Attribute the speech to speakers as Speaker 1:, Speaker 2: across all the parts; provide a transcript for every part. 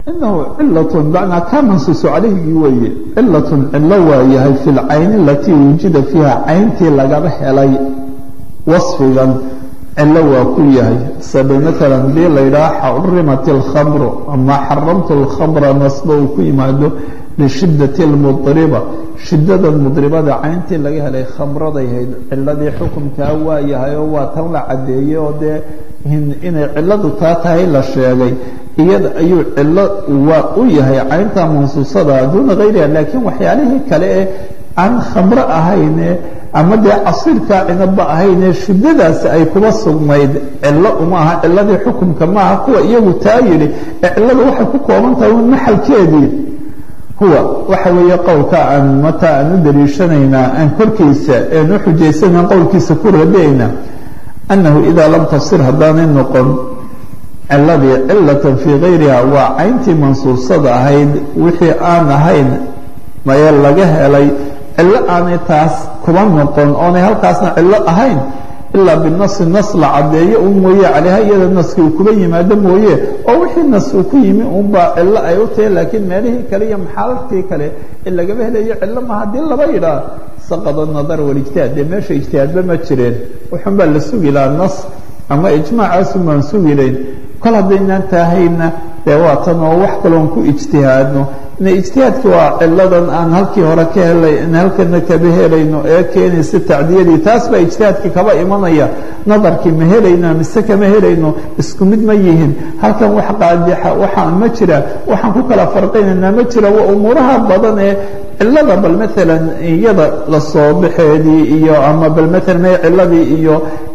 Speaker 1: inahu cilatun macnaa kaa mansuusu calayhigii weeye cilatun cilo waa yahay fi lcayni alatii wujida fiiha cayntii lagaba helay wasfigan cilo waa ku yahay sabe maalan hadii la yidhaha xurimat alkhamru ama xaramtu alkhamra nasba uu ku yimaado lishiddati lmudriba shiddada mudribada cayntii laga helay khamraday hayd ciladii xukunkaa waa yahay oo waa tan la caddeeyey oo dee inay ciladu taa tahay la sheegay iyada ayuu cilo waa u yahay caynta mansuusada duuna hayriha laakiin waxyaalihii kale ee aan khamro ahayne ama dee casiirkaa cinaba ahayne shiddadaasi ay kuba sugnayd cilo uma aha ciladii xukunka maaha kuwa iyagu taa yidhi ee ciladu waxay ku kooban tahay un maxalkeedii huwa waxa weeye qowlka aan mataa aan u daliishanaynaa aan korkiisa aan u xujaysana qowlkiisa ku rabeynaa annahu idaa lam tafsir haddaanay noqon ciladii cilatan fii gayriha waa cayntii mansuusada ahayd wixii aan ahayn maye laga helay cilo aanay taas kuba noqon oonay halkaasna cilo ahayn ilaa binasi nas la caddeeyo un mooye calayha iyada naski uu kuba yimaado mooye oo wixii nas uu ku yimi unbaa cilo ay u tahay laakiin meelihii kale iyo maxaaladkii kale ee lagaba helayo cilo ma haddii laba yidhaah saqada nadar walijtihaad dee meesha ijtihaadba ma jireen wuxun baa la sugi lahaa nas ama ijmaacaasun baan sugi layn kol haddaynaan taahayna dee waa tan oo wax kaloon ku ijtihaadno ina ijtihaadki waa ciladan aan halkii hore ka helay in halkana kaba helayno ee keenaysa tacdiyadii taas baa ijtihaadkii kaba imanaya nadarkii ma helayno mise kama helayno isku mid ma yihin halkan wax qaadixa waxaan ma jira waxaan ku kala farqinaynaa ma jira waa umuuraha badan ee cilada bal maalan iyada lasoo baxeedii iyo ama bal maalan me ciladii iyo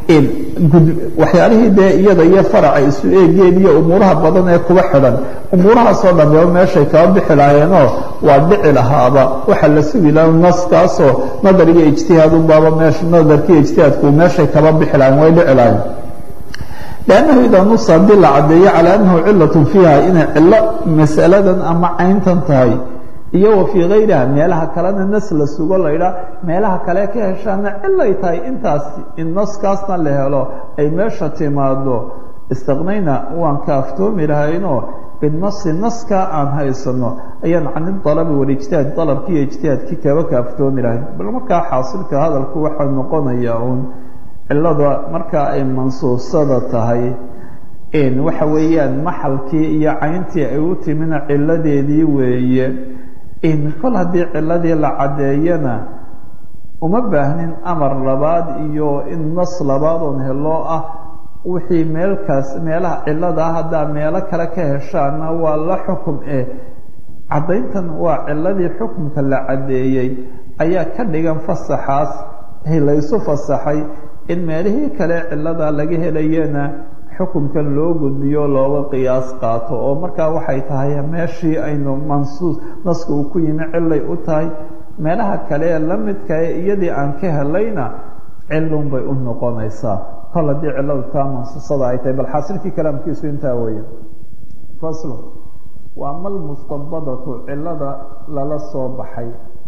Speaker 1: waxyaalihii dee iyada iyo faraca isu eegeen iyo umuuraha badan ee kuba xidhan umuurahaasoo dhambeeba meeshay kaba bixi lahaayeenoo waa dhici lahaaba waxaa la sugi laha naskaasoo nadar iyo ijtihaad unbaaba meesha nadarkiiyo ijtihaadku meeshay kaba bixi lahayen way dhici lahayen lannahu idaa nusa haddii la caddeeyo calaa annahu cilatun fiiha inay cilo masaladan ama cayntan tahay iyo wa fii gayriha meelaha kalena nas la sugo laydhaa meelaha kale ka heshaana cilay tahay intaas in naskaasna la helo ay meesha timaado istaqnayna waan ka aftoomi lahaynoo binasi naskaa aan haysano ayaan can dalabi walijtihaad dalabkii iyo ijtihaadkii kaba ka aftoomi lahayn bal markaa xaasilka hadalku waxaa noqonaya uun cilada markaa ay mansuusada tahay waxa weeyaan maxalkii iyo cayntii ay u timina ciladeedii weeye kol haddii ciladii la caddeeyana uma baahnin amar labaad iyo in nas labaad oon heloo ah wixii meelkaas meelaha cilada ah haddaa meelo kale ka heshaana waa la xukum eh caddayntan waa ciladii xukumka la caddeeyey ayaa ka dhigan fasaxaas laysu fasaxay in meelihii kale cilada laga helayana xukunkan loo gudbiyo looga qiyaas qaato oo markaa waxay tahay meeshii aynu mansuus naska uu ku yimi cilay u tahay meelaha kale ee la midkae iyadii aan ka helayna cilun bay u noqonaysaa kol haddii ciladu taa mansuusada ay tahay bal xaasilkii kalaamkiisu intaa weeye faslo wa ama almustabadatu cilada lala soo baxay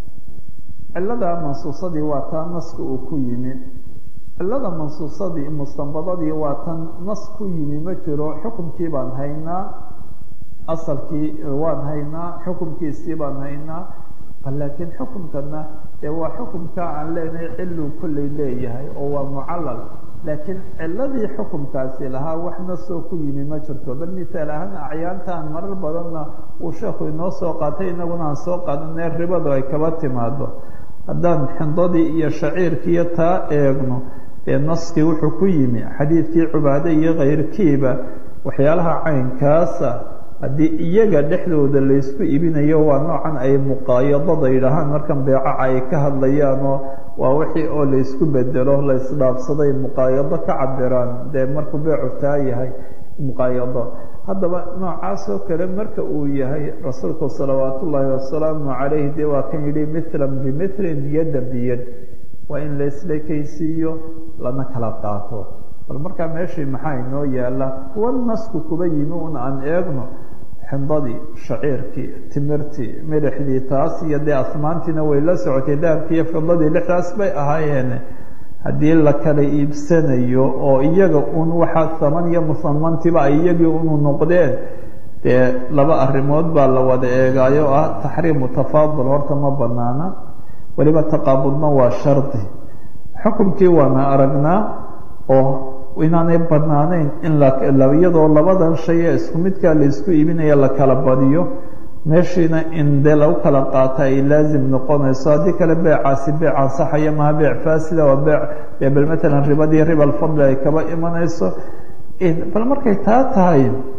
Speaker 1: cilada mansuusadii waa taa naska uu ku yimi cilada mansuusadii mustanbadadii waa tan nas ku yimi ma jiro xukumkii baan haynaa asalkii waan haynaa xukumkiisii baan haynaa laakiin xukumkana dee waa xukumka aan leenahay ciluu kolley leeyahay oo waa mucallal laakiin ciladii xukumkaasi lahaa wax nasoo ku yimi ma jirto bal misaal ahaan acyaantaan marar badanna uu sheekhu inoo soo qaatay inaguna aan soo qaadanee ribadu ay kaba timaado haddaan xindadii iyo shaciirkiiyo taa eegno ee naskii wuxuu ku yimi xadiidkii cubaade iyo kayrkiiba waxyaalaha caynkaasa haddii iyaga dhexdooda laysku ibinayo waa noocan ay muqaayadada yidhaahaan markan beecaca ay ka hadlayaanoo waa wixii oo laysku bedelo laysdhaafsaday muqaayado ka cabiraan dee markuu beecu taa yahay muqaayado haddaba noocaasoo kale marka uu yahay rasuulku salawaat ullaahi wasalaamu calayh dee waa kan yidhi mithlan bimilin yadda biyad waa in laisleekaysiiyo lana kala qaato bal markaa meeshii maxaa inoo yaala kuwa nasku kuba yimi un aan eegno xindadii shaciirkii timirtii midhaxdii taas iyo dee asmaantiina way la socotay dahabkii iyo fidadii lixdaas bay ahaayeen haddii la kala iibsanayo oo iyaga un waxaa saman iyo musamantiba ay iyagii unu noqdeen dee laba arrimood baa la wada eegaayo ah taxriimu tafaadul horta ma banaana weliba taqaabudna waa shardi xukumkii waana aragnaa oo inaanay banaanayn in iyadoo labadan shay ee isku midkaa la isku iibinaya la kala badiyo meeshiina in dee lagu kala qaata ay laazim noqonayso haddii kale beecaasi beec ansaxaya maha beec faasida waa beec dee bal matalan ribadii riba alfadli ay kaba imanayso bal markay taa tahay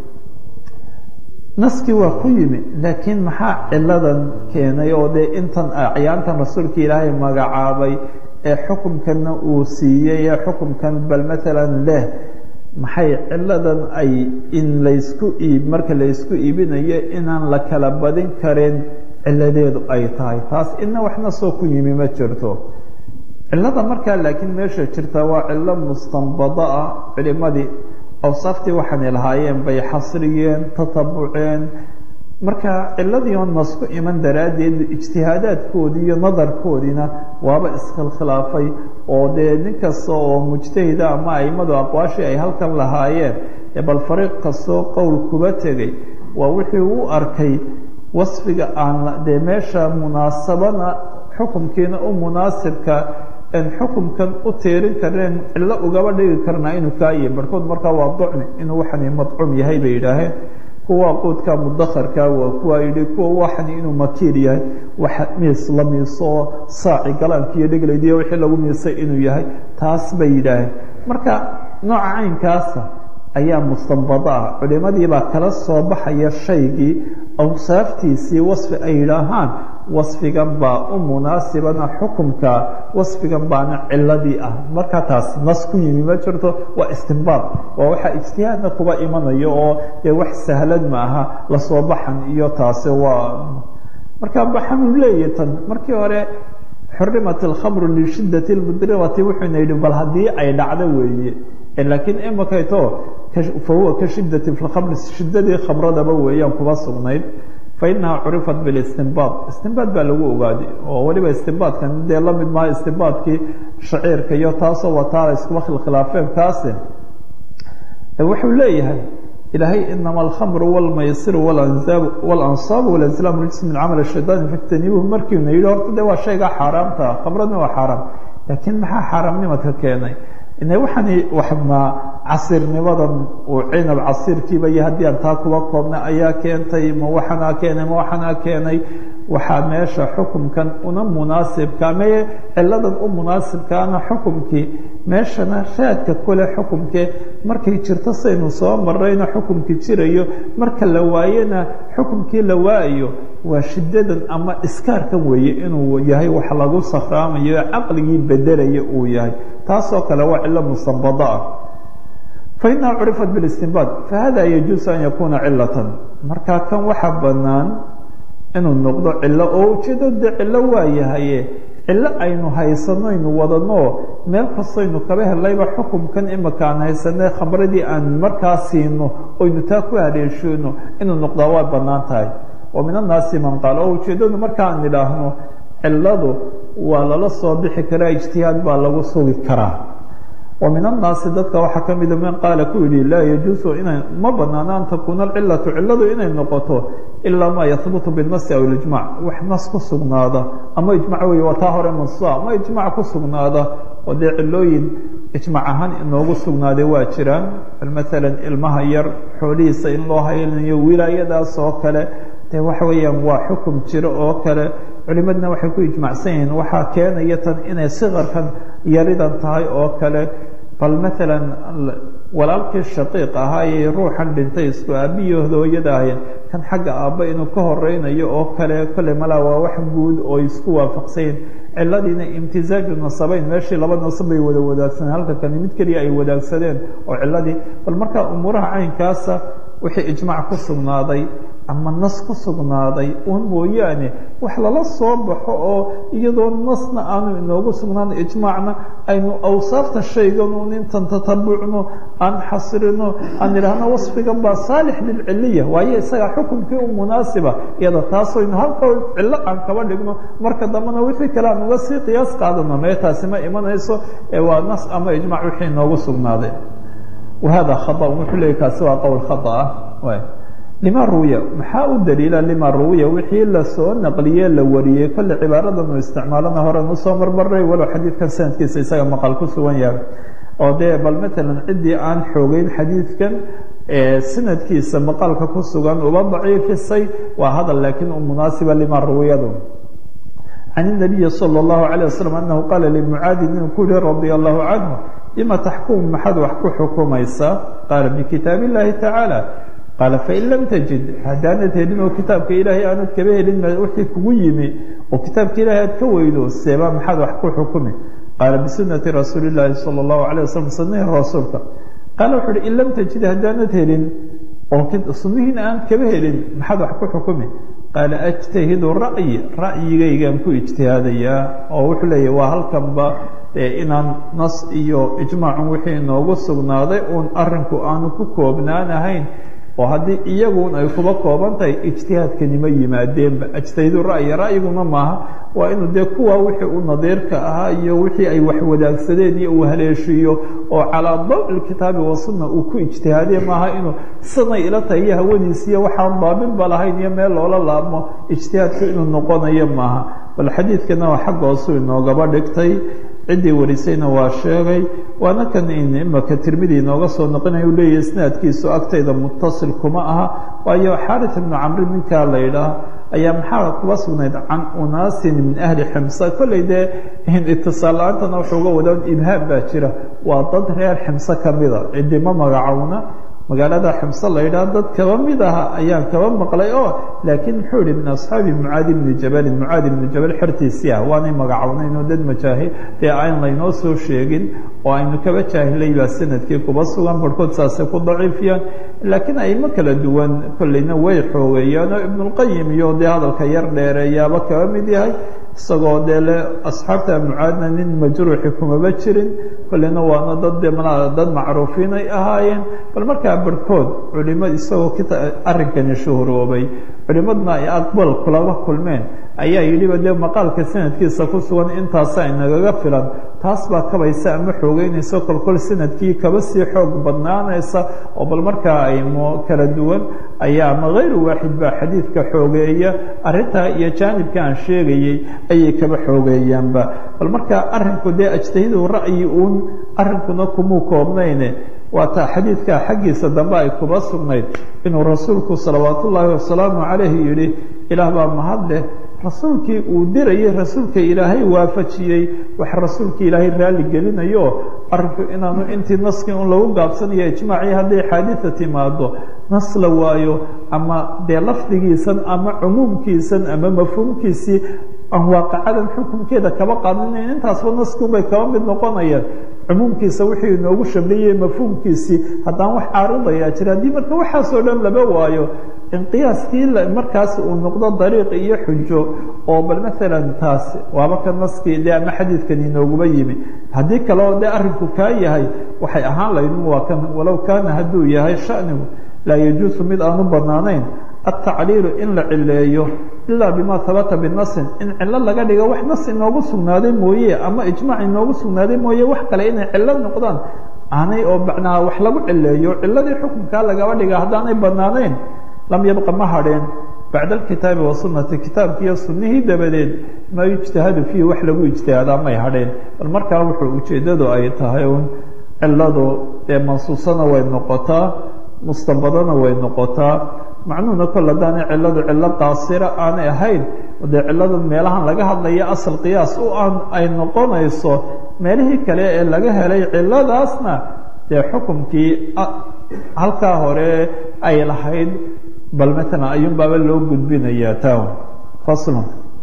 Speaker 1: naskii waa ku yimi laakiin maxaa ciladan keenay oo dee intan acyaantan rasuulka ilaahay magacaabay ee xukumkanna uu siiyey ee xukumkan bal matalan leh maxay ciladan ay in laysku iib marka laysku iibinayo inaan la kala badin karin ciladeedu ay tahay taas ina waxna soo ku yimi ma jirto cilada markaa laakiin meesha jirta waa cilo mustanbado ah culimadii awsaaftii waxaanay lahaayeen bay xasriyeen tatabuceen marka ciladii oon nasku iman daraaddeed ijtihaadaadkoodii iyo nadarkoodiina waaba iskhilkhilaafay oo dee nin kasta oo mujtahida ama aimadu aqwaashii ay halkan lahaayeen ee bal fariiq kastoo qowl kuba tegay waa wixii u arkay wasfiga aan dee meesha munaasabana xukumkiina u munaasibka en xukumkan u tiirin karneen cillo ugaba dhigi karnaa inuu kaa yihi barhkood markaa waa ducni inuu waxani madcuum yahay bay yidhaaheen kuwa quudka mudakharka waa kuwa yidhi kuwa waxani inuu makiir yahay wax miis la miiso saaci galaanka iyo dheglaydiyo wixii lagu miisay inuu yahay taas bay yidhaaheen marka nooca caynkaasa ayaa mustanbado ah culimadii baa kala soo baxaya shaygii awsaaftiisii wasfi ay yidhaahaan wasfigan baa u munaasibana xukumka wasfigan baana ciladii ah marka taas nas ku yimi ma jirto waa istinbaad waa waxaa ijtihaadna kuba imanayo oo dee wax sahlan maaha lasoo baxan iyo taasi waa marka baxanu leeyahy tan markii hore xurimat alkhamru lishiddati lmudrimati wuxuuna yidhi bal haddii ay dhacdo weeye laakiin imakayto fahuwa ka shiddati fi lkhamri shiddadii khamradaba weeyaan kuba sugnayd fainaha curifat bilistinbaad istinbaad baa lagu ogaaday oo weliba istinbaadkan dee la mid maha istinbaadkii shaciirka iyo taasoo wataala iskuba khilkhilaafeen kaasi wuxuu leeyahay ilaahay inama alkhamru wاlmaysiru wاlansaabu wاlazlaam rijs min camal shayطaan fajtanibuhu markiina yidhi horta de waa shaygaa xaaraamta khamradna waa xaaraam laakiin maxaa xaaraamnimadka keenay ine waxaani waxma casirnimadan uu cinab casiirkiiba iyo haddii aan taa kuba koobna ayaa keentay ma waxanaa keenay ma waxanaa keenay waxaa meesha xukumkan una munaasibka maye ciladan u munaasibkaana xukumkii meeshana raadka kule xukumkee markay jirto saynu soo marayna xukumkii jirayo marka la waayena xukumkii la waayo waa shiddadan ama iskaarkan weeye inuu yahay wax lagu sakhraamayo caqligii bedelaya uu yahay taasoo kale waa cilo mustanbado ah fainaha curifat biاlistinbaad fahada yajuusu an yakuna cilatan marka kan waxa banaan inuu noqdo cilo oo ujeedo de cilo waa yahaye cilo aynu haysanaynu wadanoo meel kastaynu kaba helayba xukumkan imika aan haysanay khamradii aan markaa siino oynu taa ku haleeshoono inuu noqdaa waa banaan tahay wa min annaasi man qaal oo ujeedadu markaan idhaahno ciladu waa lala soo bixi karaa ijtihaad baa lagu sugi karaa wa min annaasi dadka waxaa ka mida man qaala ku yidhi laa yajuusu inay ma banaano an takuuna alcilatu ciladu inay noqoto ilaa maa yahbutu binasi aw ilijmac wax nas ku sugnaada ama ijmac wey waa taa hore mansuuca ama ijmac ku sugnaada oo dee cilooyin ijmac ahaan inoogu sugnaaday waa jiraan maalan ilmaha yar xoolihiisa in loo haynayo wilaayadaas oo kale de waxa weeyaan waa xukum jiro oo kale culimadna waxay ku ijmacsan yihiin waxaa keenaya tan inay sikarkan yaridan tahay oo kale bal maalan walaalkii shaqiiq ahaa ee ruuxan dhintay isku aabiyo hooyada ahayn kan xagga aabba inuu ka horeynayo oo kale kolley malaa waa wax guud oo isku waafaqsanyihin ciladiina imtizaaju nasabeyn meeshii laba nasab bay wada wadaagsaneen halka kani mid keliya ay wadaagsadeen oo ciladii bal markaa umuuraha caynkaasa wixii ijmac ku sugnaaday ama nas ku sugnaaday un mooyaane wax lala soo baxo oo iyadoo nasna aanu inoogu sugnaan ijmaacna aynu awsaafta shaygan un intan tatabucno aan xasrino aan idhaahno wasfigan baa saalix lilciliya waayo isagaa xukumkii u munaasiba iyada taasaynu halka cillo aan kaba dhigno marka dambena wixii kale aan uga sii qiyaas qaadano mee taasi ma imanayso ee waa nas ama ijmac wixii inoogu sugnaaday wahada khaa wuxuu leeyay kaasi waa qowl khata ah lima ruwiya maxaa u daliila lima ruwiya wixii lasoo naqliye la wariyey kolle cibaaradan uu isticmaalana horen usoo marmaray walow xadiidkan sanadkiisa isaga maqal ku sugan yahay oo dee bal matalan ciddii aan xoogeyn xadiidkan sanadkiisa maqaalka ku sugan uba daciifisay waa hadal laakiin u munaasiba lima ruwiyadu can الnabiyi salى الlahu عalيه waslm anahu qaala limucaadi inuu ku yihi radia allahu canhu bima taxkumu maxaad wax ku xukumaysaa qaala bikitaab اllahi tacaala qaala fain lam tajid haddaanad helin oo kitaabka ilaahay aanad kaba helin wixii kugu yimi oo kitaabka ilahay aad ka weydo seeba maxaad wax ku xukumi qaala bisunati rasuuli اllaahi salى الlahu عalيه waslm sunihii rasuulka qaala wuxu uhi in lam tajid haddaanad helin oo sunnihiina aanad kaba helin maxaad wax ku xukumi qaala ajtahidu ra'yi ra'yigaygaan ku ijtihaadayaa oo wuxuu leeyahy waa halkanba inaan nas iyo ijmaacun wixii inoogu sugnaaday uun arrinku aanu ku koobnaanahayn oo haddii iyagun ay kuba kooban tahay ijtihaadkanima yimaadeenba ajtahidu ra'yi ra'yiguna maaha waa inuu dee kuwa wixii u nadiirka ahaa iyo wixii ay wax wadaagsadeen iyo uu haleeshiiyo oo calaa dawi kitaabi wasunna uu ku ijtihaadee maaha inuu sanay ila tahay iyo hawadiisiiyo waxaan daabinba lahayn iyo meel loola laabmo ijtihaadku inuu noqonayo maaha bal xadiidkana waa xagga hoosu inoogaba dhigtay ciddii warisayna waa sheegay waana kan imaka tirmidi inooga soo noqonaya u leeyahy isnaadkiisu agtayda mutasil kuma aha waayo xarit ibnu camri ninkaa la yidhaah ayaa maxaa kuba sugnayd can unaasin min ahli ximsa kolley dee itisaal la-aantana wuxuu uga wadaa ibhaam baa jira waa dad reer ximse kamida cidima magacowna magaalada ximse la yidhaah dad kaba mid aha ayaan kaba maqlay oo laakiin muxuu yihi min asxaabi mucaadi bni jabalin mucaadi bni jabal xertiisii ah waanay magacownayn oo dad majaahil dee aan laynoo soo sheegin oo aynu kaba jaahilay baa sanadkii kuba sugan barhkood saasay ku daciifiyaan laakiin aymo kala duwan kolleyna way xoogeeyaan oo ibnulqayim iyo dee hadalka yar dheereeyaaba kaba mid yahay isagoo dee le asxaabta mucaadna nin majruuxi kumaba jirin kolleyna waana dad de ma dad macruufiin ay ahaayeen bal markaa barhkood culimad isagoo arrinkani shuhuroobay culimadna ay aqbal kulaba kulmeen ayaa yidhiba dee maqaalka sanadkiisa ku sugan intaasa inagaga filan taas baa kabaysa ama xoogeynaysa kolkol sanadkii kaba sii xoog badnaanaysa oo bal markaa aymo kala duwan ayaa ama hayru waaxid baa xadiidka xoogeeya arrintaa iyo jaanibka aan sheegayey ayay kaba xoogeeyaanba bal markaa arrinku dee ajtahidu ra'yi uun arrinkuna kumuu koobnayne waata xadiidka xaggiisa dambe ay kuba sugnayd inuu rasuulku salawaat ullaahi wasalaamu calayhi yidhi ilaah baa mahad leh rasuulkii uu dirayay rasuulka ilaahay waafajiyey wax rasuulka ilaahay raalli gelinayo arrinku inaanu intii naskii un lagu gaabsanayo ijmaacii hadday xaadida timaado nas la waayo ama dee lafdigiisan ama cumuumkiisan ama mafhuumkiisii aan waaqacadan xukunkeeda kaba qaadanayn intaasba naskiunbay kaba mid noqonayaan cumuumkiisa wixii inoogu shamliyey mafhuumkiisii haddaan wax caaridayaa jira haddii marka waxaasoo dhan laba waayo in qiyaaskii markaas uu noqdo dariiq iyo xujo oo bal maalan taas waaba ka naskii dee ama xadiidkan inooguba yimi haddii kaleo dee arrinku kaa yahay waxay ahaan laydin waa kan walow kaana hadduu yahay shanigu laa yajuusu mid aanu banaanayn altacliilu in la cileeyo ilaa bima habata binasin in cilo laga dhigo wax nas inoogu sugnaaday mooye ama ijmaac inoogu sugnaaday mooye wax kale inay cilo noqdaan aanay oo macnaa wax lagu cileeyo ciladii xukunkaa lagaba dhiga haddaanay banaanayn lam yabqa ma hadheen bacda alkitaabi wasunati kitaabkiiyo sunnihii dabadeed maa yujtahadu fiihi wax lagu ijtihaadaa may hadheen bal markaa wuxuu ujeeddadu ay tahay un ciladu dee mansuusana way noqotaa mustanbadana way noqotaa macnuhuna kol haddaanay ciladu cilo qaasira aanay ahayn dee ciladan meelahan laga hadlaya asal qiyaas u aan ay noqonayso meelihii kale ee laga helay ciladaasna dee xukumkii halkaa hore ay lahayd bal matalan ayuunbaaba loo gudbinayaa town faslun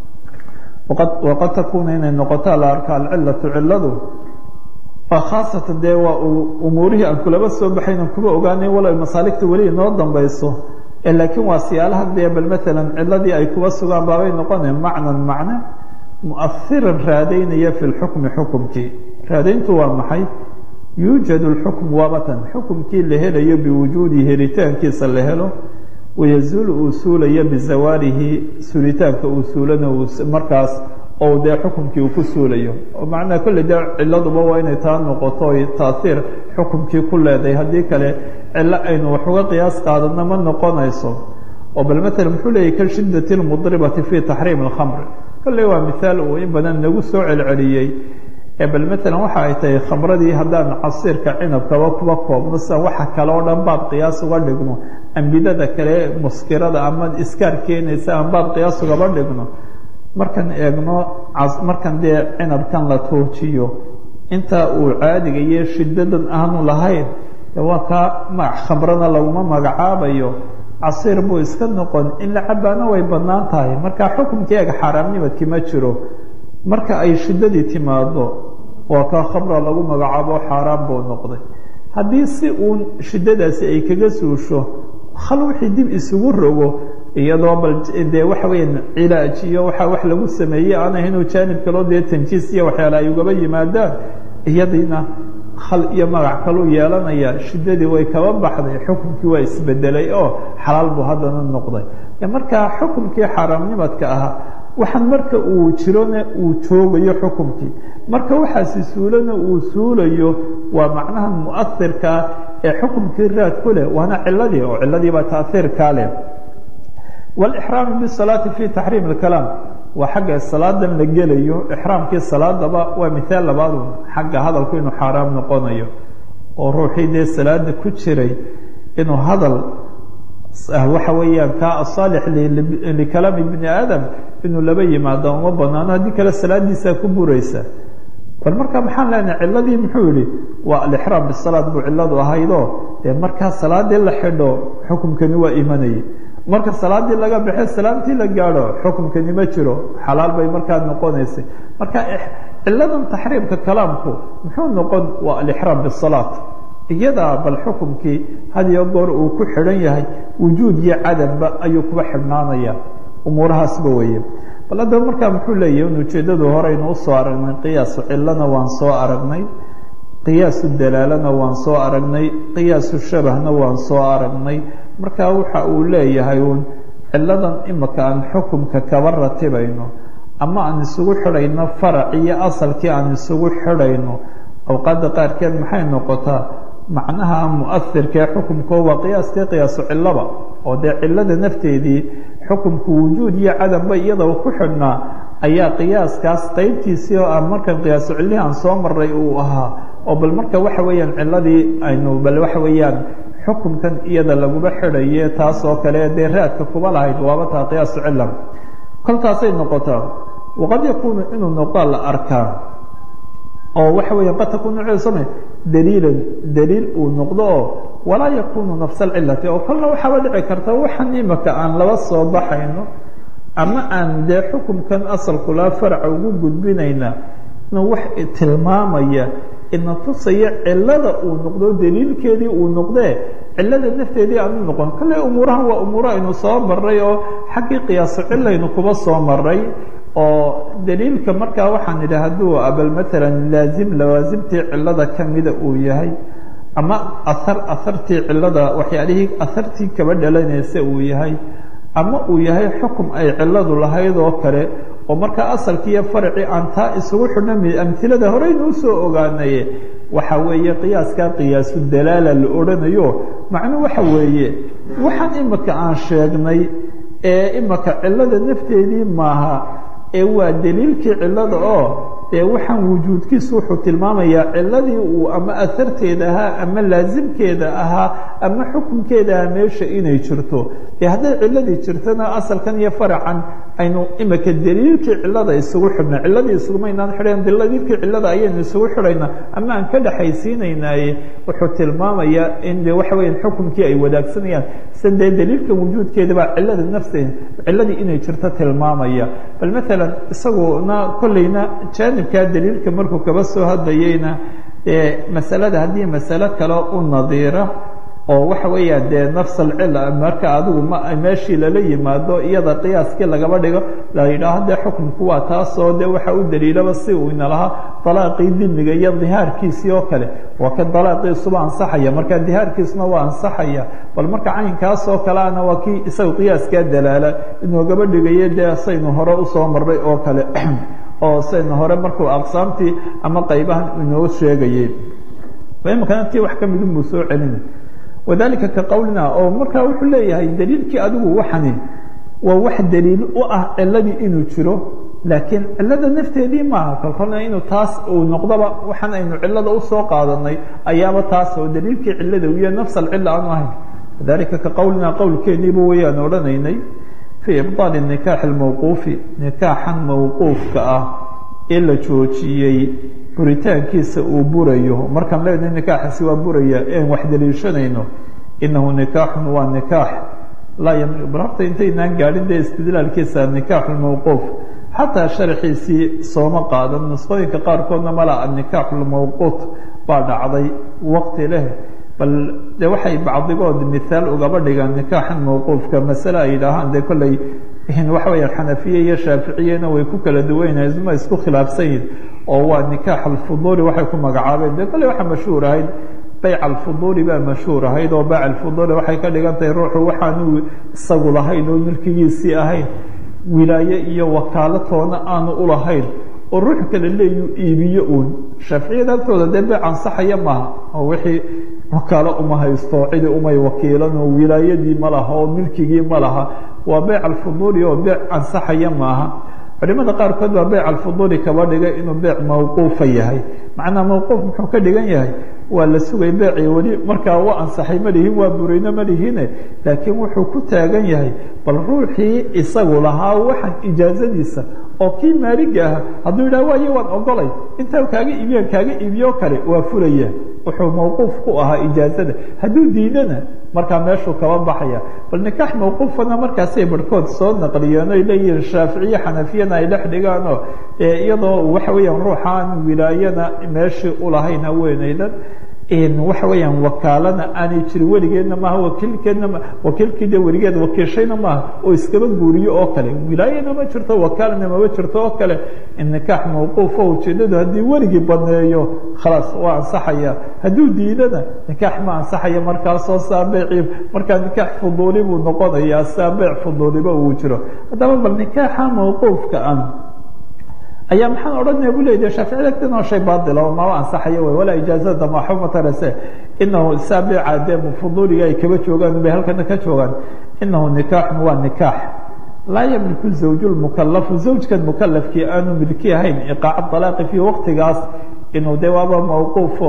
Speaker 1: waqad takuuna inay noqotaa la arka alcilatu ciladu khaasatan dee waa umuurihii aan kulaba soo baxaynan kuma ogaanay walow masaaligta weli inoo dambayso laakiin waa siyaalaha dee bal maalan ciladii ay kuba sugaan baabay noqonaya macnan macne muahiran raadaynaya fi lxukmi xukumkii raadayntu waa maxay yuujadu lxukm waabatan xukumkii la helayo biwujuudi helitaankiisa la helo wayazuulu uu suulayo bizawaalihi suulitaanka uu suulana markaas oo dee xukumkii uu ku suulayo oo macnaha kolley dee ciladuba waa inay taa noqoto oy taaiir xukumkii ku leedahay haddii kale cilo aynu wax uga qiyaas qaadano ma noqonayso oo bal maalan muxuu leeyahy ka shiddati lmudribati fi taxriim alkhamri kolley waa mithaal uu in badan nagu soo celceliyey ee bal maalan waxa ay tahay khamradii haddaan casiirka cinabkaba kuba koobno sida waxa kale oo dhan baab qiyaas uga dhigno ambidada kale muskirada ama iskaar keenaysa aan baab qiyaas ugaba dhigno markaan eegno markan dee cinabkan la tuujiyo inta uu caadiga iyo shiddadan aanu lahayn waa kaa magac khamrana laguma magacaabayo casiir buu iska noqon in la cabaana way bannaan tahay marka xukumkii eega xaaraamnimadki ma jiro marka ay shiddadii timaado waa kaa khamra lagu magacaabo xaaraan buu noqday haddii si uun shiddadaasi ay kaga suusho hal wixii dib isugu rogo iyadoo bal dee waxa weeyaan cilaaj iyo waxa wax lagu sameeyey aan ahaynoo jaanib kaloo dee tanjiis iyo waxyaala ay ugaba yimaadaan iyadiina hal iyo magac kaluu yeelanaya shiddadii way kaba baxday xukumkii waa isbedelay oo xalaal buu haddana noqday markaa xukumkii xaaraamnimadka ahaa waxaan marka uu jirona uu joogayo xukumkii marka waxaasi suulana uu suulayo waa macnaha mu'ahirkaa ee xukumkii raad ku leh waana ciladii oo ciladiibaa taaiirkaa leh wاlxraam bالsalaati fi taxriim اkalaam waa xagga salaadan la gelayo ixraamkii salaadaba waa mithaal labaadun xagga hadalku inuu xaaraam noqonayo oo ruuxii dee salaada ku jiray inuu hadal waxa weeyaan kaa asaalix likalaami bni aadam inuu laba yimaado uma banaano haddii kale salaadiisaa ku buraysa bal marka maxaan leenahay ciladii muxuu yihi waa alixraam bisalaad buu ciladu ahaydoo dee markaa salaadii la xidho xukumkani waa imanayay marka salaadii laga baxe salaamtii la gaadho xukumkani ma jiro xalaal bay markaa noqonaysay marka ciladan taxriimka kalaamku muxuu noqon waa alixraam bisalaat iyadaa bal xukumkii had iyo goor uu ku xidhan yahay wujuud iyo cadamba ayuu kuba xidhnaanaya umuurahaasba weeye bal haddaba markaa muxuu leeyahy in ujeeddadu horeynu usoo aragnay qiyaasu cilana waan soo aragnay qiyaasu dalaalana waan soo aragnay qiyaasu shabahna waan soo aragnay marka waxa uu leeyahay uun ciladan imika aan xukumka kaba ratibayno ama aan isugu xidhayno farac iyo asalkii aan isugu xidhayno awqaadda qaarkeed maxay noqotaa macnaha muahirkee xukumko waa qiyaaskii qiyaasu cilaba oo dee cilada nafteedii xukumku wujuud iyo cadamba iyada ku xidhnaa ayaa qiyaaskaas qeybtiisii oo aan markan qiyaasu cilihii aan soo maray uu ahaa oo bal marka waxa weeyaan ciladii aynu bal waxa weeyaan xukumkan iyada laguma xidhaye taas oo kale dee raadka kuba lahayd waaba taa qiyaasu cila koltaasay noqotaa waqad yakuunu inuu noqdaa la arkaa oo waxa weya qad takunu celsame daliilan daliil uu noqdo oo walaa yakunu nafsa alcilati oo kolna waxaaba dhici karta waxaan imika aan laba soo baxayno ama aan dee xukumkan asalkulaa faraca ugu gudbinayna inuu wax tilmaamaya ina tusaya cilada uu noqdo daliilkeedii uu noqdee cilada nafteedii aanu noqon kale umuurahan waa umuuro aynu soo maray oo xaggii qiyaaso cilaynu kuba soo maray oo daliilka markaa waxaan idhi hadduu abal maalan laazim lawaasimtii cilada kamida uu yahay ama ahar ahartii cilada waxyaalihii ahartii kaba dhalanaysa uu yahay ama uu yahay xukum ay ciladu lahayd oo kale oo markaa asalkii iyo faracii aan taa isugu xidhna amhilada horeynu usoo ogaanaye waxa weeye qiyaaskaa qiyaasu dalaala la odhanayo macnuu waxa weeye waxaan imika aan sheegnay ee imika cilada nafteedii maaha ee waa daliilkii cilada oo ee waxaan wujuudkiisu wuxuu tilmaamayaa ciladii uu ama aharteeda ahaa ama laasimkeeda ahaa ama xukunkeeda ahaa meesha inay jirto dee hadday ciladii jirtona asalkan iyo faracan aynu imika daliilkii cilada isugu xidhna ciladii isugumaynaan xidhayn daliilkii cilada ayaynu isugu xidhayna ama aan ka dhexaysiinaynaaye wuxuu tilmaamayaa in de waxa weya xukunkii ay wadaagsanayaan sida dee daliilka wujuudkeeda baa cilada nafteeda ciladii inay jirto tilmaamaya bal maalan isaguna kolleyna jaanibkaa daliilka markuu kaba soo hadlayeyna dee masalada haddii masalo kale u nadiira oo waxa weeyaan dee nafs alcila marka adigu ma meeshii lala yimaado iyada qiyaaskii lagaba dhigo la yidhaaho dee xukunku waa taasoo dee waxa u daliilaba si uu ina lahaa dalaaqii dimiga iyo dihaarkiisii oo kale waa ka dalaaqiisuba ansaxaya marka dihaarkiisuna waa ansaxaya bal marka caynkaasoo kaleana waa kii isaga qiyaaskaa dalaala inoogaba dhigayo dee saynu hore usoo marray oo kale oo saynu hore markuu aqsaamtii ama qaybahan inoo sheegayey imikana tii wax ka midin buu soo celina wadalika ka qowlina oo markaa wuxuu leeyahay daliilkii adigu waxani waa wax daliil u ah ciladii inuu jiro laakiin cilada nafteedii maaha kolkolna inuu taas uu noqdoba waxaan aynu cilada usoo qaadanay ayaaba taas oo daliilkii cilada iyo nafs alcila aanu ahayn wadalika ka qowlina qowlkeeniiba wayaan odhanaynay fii ibطaali nikaaxi lmawquufi nikaaxan mawquufka ah ee la joojiyey buritaankiisa uu burayo markaan leenahay nikaaxaasi waa buraya een wax daliishanayno inahu nikaaxun waa nikaax laa ymli bararta intaynaan gaadhin dee istidlaalkiisa nikaaxu lmawquuf xataa sharxiisii sooma qaadan nusqooyinka qaarkoodna mala anikaaxu lmawquut baa dhacday waqti leh bal de waxay bacdigood mihaal ugaba dhigaan nikaaxan mawquufka masale ay yidhaahaan dee kolley waxa weya xanafiye iyo shaaficiyena way ku kala duwanyahay ma isku khilaafsan yihin oo waa nikaax alfuduuli waxay ku magacaabeen de kolley waxaa mashhuur ahayd bayc alfuduuli baa mashhuur ahayd oo bayc alfuduuli waxay ka dhigan tahay ruuxu waxaanu isagu lahayn oo milkigiisii ahayn wilaaye iyo wakaalatoona aanu ulahayn oo ruux kale leeyu iibiyo uun shaaficiyada agtooda dee beyc ansaxaya maaha oo wixii wakaalo uma haysto cidi umay wakiilan oo wilaayadii ma laha oo milkigii ma laha waa beyc alfuduuli oo beyc ansaxaya maaha culimada qaarkood baa beyc alfuduuli kaba dhigay inuu beyc mawquufa yahay macnaa mawquuf muxuu ka dhigan yahay waa la sugay beecii weli markaa waa ansaxay ma lihin waa burayno ma lihine laakiin wuxuu ku taagan yahay bal ruuxii isagu lahaa waxan ijaazadiisa oo kii maaliga ah hadduu yidhah waayo waan ogolay intaa kaaga iibiyaan kaaga iibiyo kale waa fulaya wuxuu mawquuf ku ahaa ijaazada hadduu diidana markaa meeshuu kaba baxaya bal nikaax mawquufana markaasay barhkood soo naqliyeen oy leeyihiin shaaficiye xanafiyana ay dhex dhigaanoo iyadoo waxa weeyaan ruuxaan wilaayana meeshii ulahayn haweenaydan waxa weeyaan wakaalana aanay jirin weligeedna maaha wakiilkeedna wakiilkii de weligeed wakiishayna maaha oo iskaba guuriyo oo kale wilaayana ma jirto wakaalana mama jirto oo kale nikaax mawquufo ujeedadu haddii weligii baneeyo khalaas waa ansaxaya hadduu diidana nikaax ma ansaxaya markaasoo saabeeci markaa nikaax fuduuli buu noqonayaa saabeec fuduuliba uu jiro haddaba bal nikaaxa mawquufka ah ayaa maxaan odhanaya bu leya shaaficiyada agtana shay baatila oo maba ansaxayo wey walaa ijaazada maxuma tarase inahu saabica dee fuduuliga ay kaba joogaan bay halkana ka joogaan inahu nikaaxun waa nikaax laa yamliku zawju lmukalafu zawjkan mukalafkii aanu milki ahayn iqaaca dalaaqi fii waqtigaas inuu de waaba mawquufo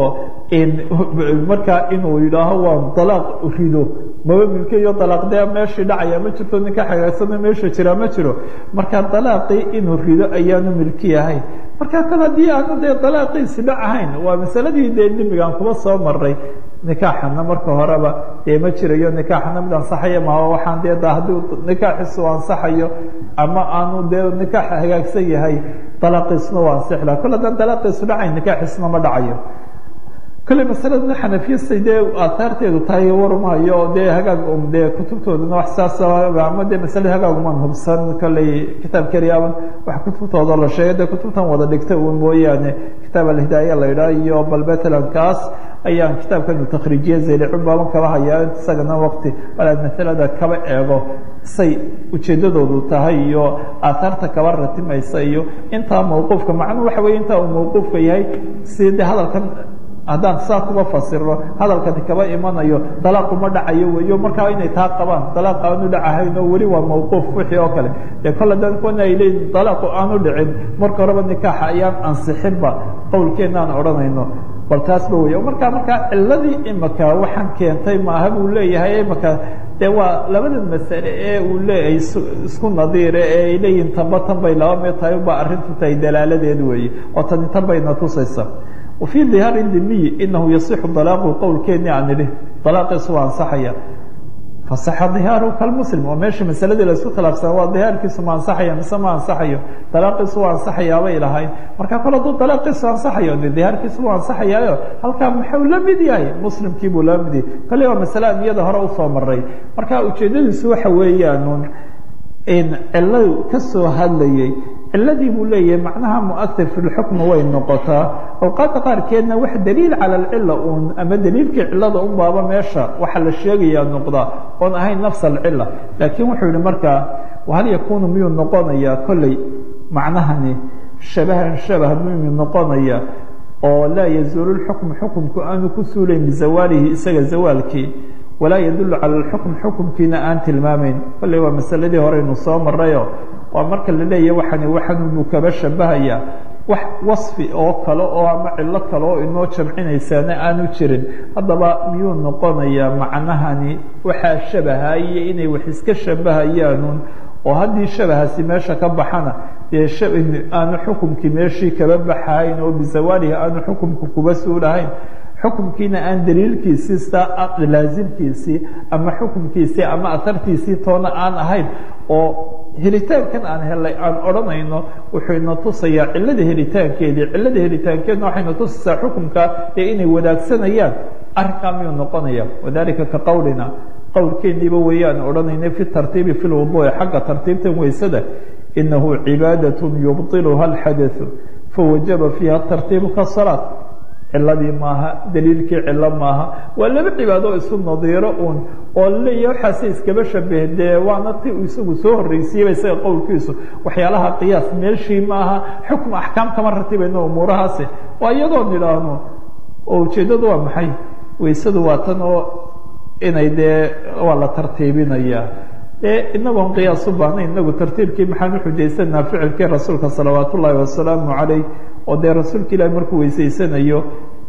Speaker 1: markaa inuu yidhaaho waa dalaaq rido maba milkiyo dalaaq dee meeshii dhacaya ma jirto ninka xagaagsano meesha jiraa ma jiro marka dalaaqii inuu rido ayaanu milki ahayn marka kale haddii aanu dee dalaaqiisi dhac ahayn waa masaladii dee dimigaan kuba soo maray nikaaxana marka horeba dee ma jirayo nikaaxana mid ansaxaya maha waxaan dee da haddii nikaaxiisu ansaxayo ama aanu dee nikaax hagaagsan yahay dalaaqiisuna waa ansixi laha kol haddaan dalaaqiisu dhacayn nikaaxiisuna ma dhacayo kole masaladana xanafiyasay dee aataarteedu tahay warmahayo oo dee hagaag dee kutubtoodana wax saas ama dee masale hagaaguman hubsan koley kitaab keliyaban wax kutubtooda la sheegay dee kutubtan wada dhigta un mooyaane kitaab alhidaaya la idhaah iyo balbetlan kaas ayaan kitaabkanu takriijiye zaylicun baaban kaba hayaa isagana waqti balaad masalada kaba eego say ujeedadoodu tahay iyo aataarta kaba ratimaysa iyo intaa mawquufka macnuu waxa weye intaa uu mawquufka yahay si de hadalkan haddaan saa kuba fasiro hadalkani kaba imanayo dalaaquma dhacayo weyo markaa inay taa qabaan dalaaq aanu dhacahayn oo weli waa mawquuf wixii oo kale dee kol haddaan kuwana ay leeyihin dalaaqu aanu dhicin marka horeba nikaaxa ayaan ansixinba qowlkeenna aan odhanayno bal taasba wey markaa markaa ciladii imaka waxaan keentay maaha buu leeyahay imaka de waa labada masale ee uu leeyahay isku nadiire ee ay leeyihin tanba tan bay laba mid tahay ubaa arrintu tahay dalaaladeed weeye oo tani tan bayna tusaysa وفي ظهاar dimiy inahu yaصix طلاaqu qowlkeeni aan idhi طalaaqiisu waa ansaxaya faصaxa ظihaaru kalmuslim oo meesha masaladii laisku khilaafsana waa dihaarkiisu ma ansaxaya mise ma ansaxayo dalaaqiisu waa ansaxayaabay lahayn marka kol hadduu dalaaqiisu ansaxayo de dihaarkiisu waa ansaxayaayo halkaa muxuu la mid yahay muslimkii buu la mid yahay kale waa masale aan iyada hore usoo maray marka ujeedadiisu waxa weeyaan ciladu kasoo hadlayay ciladii buu leeyahay macnaha muatir fi lxukmi way noqotaa awqaadda qaarkeedna wax daliil cala alcila un ama daliilkii cilada un baaba meesha waxa la sheegayaa noqdaa oon ahayn nafs alcila laakiin wuxuu yihi markaa hal yakunu miyuu noqonayaa kolley macnahani shabahan shabah miyuu noqonaya oo laa yazuulu lxukmu xukumku aanu ku suulayn bizawaalihi isaga zawaalkii walaa yadulu cala alxukm xukumkiina aan tilmaamayn kolley waa masaladii horeynu soo marayo waa marka la leeyahy waxani waxan buu kaba shabahaya wax wasfi oo kale oo ama cilo kale oo inoo jamcinaysaana aanu jirin haddaba miyuu noqonayaa macnahani waxaa shabahaye inay wax iska shabahayaanun oo haddii shabahaasi meesha ka baxana dee aanu xukumkii meeshii kaba baxayn oo bisawaalihi aanu xukumka kuba suulahayn xukumkiina aan daliilkiisii saa laasimkiisii ama xukumkiisii ama ahartiisii toona aan ahayn oo helitaankan aan helay aan odhanayno wuxuu ina tusayaa cilada helitaankeedii cilada helitaankeedna waxayna tusaysaa xukumka ee inay wadaagsanayaan arrinkaa miyuu noqonaya wadalika ka qowlina qowlkeeniiba weeyaan odhanayna fi tartiibi fi lwuduuci xagga tartiibtan weysada inahu cibaadaة yubطiluha اlxadaثu fawajaba fiiha tartiibu kasalaat ciladii maaha daliilkii cilo maaha waa laba cibaado isu nadiiro un oo laleeyahy waxaase iskaba shabeh dee waana ti uu isagu soo horreysiiyeyba isaga qowlkiisu waxyaalaha qiyaas meeshii maaha xukm axkaam kama ratibayno umuurahaasi waa iyadoo nidhaahno oo ujeeddadu waa maxay weysadu waa tan oo inay dee waa la tartiibinaya e inagoon qiyaas u baahnayn inagu tartiibkii maxaan uxujaysanaa ficilkii rasuulka salawaat ullaahi wasalaamu calayh oo dee rasuulka ilaahi markuu weysaysanayo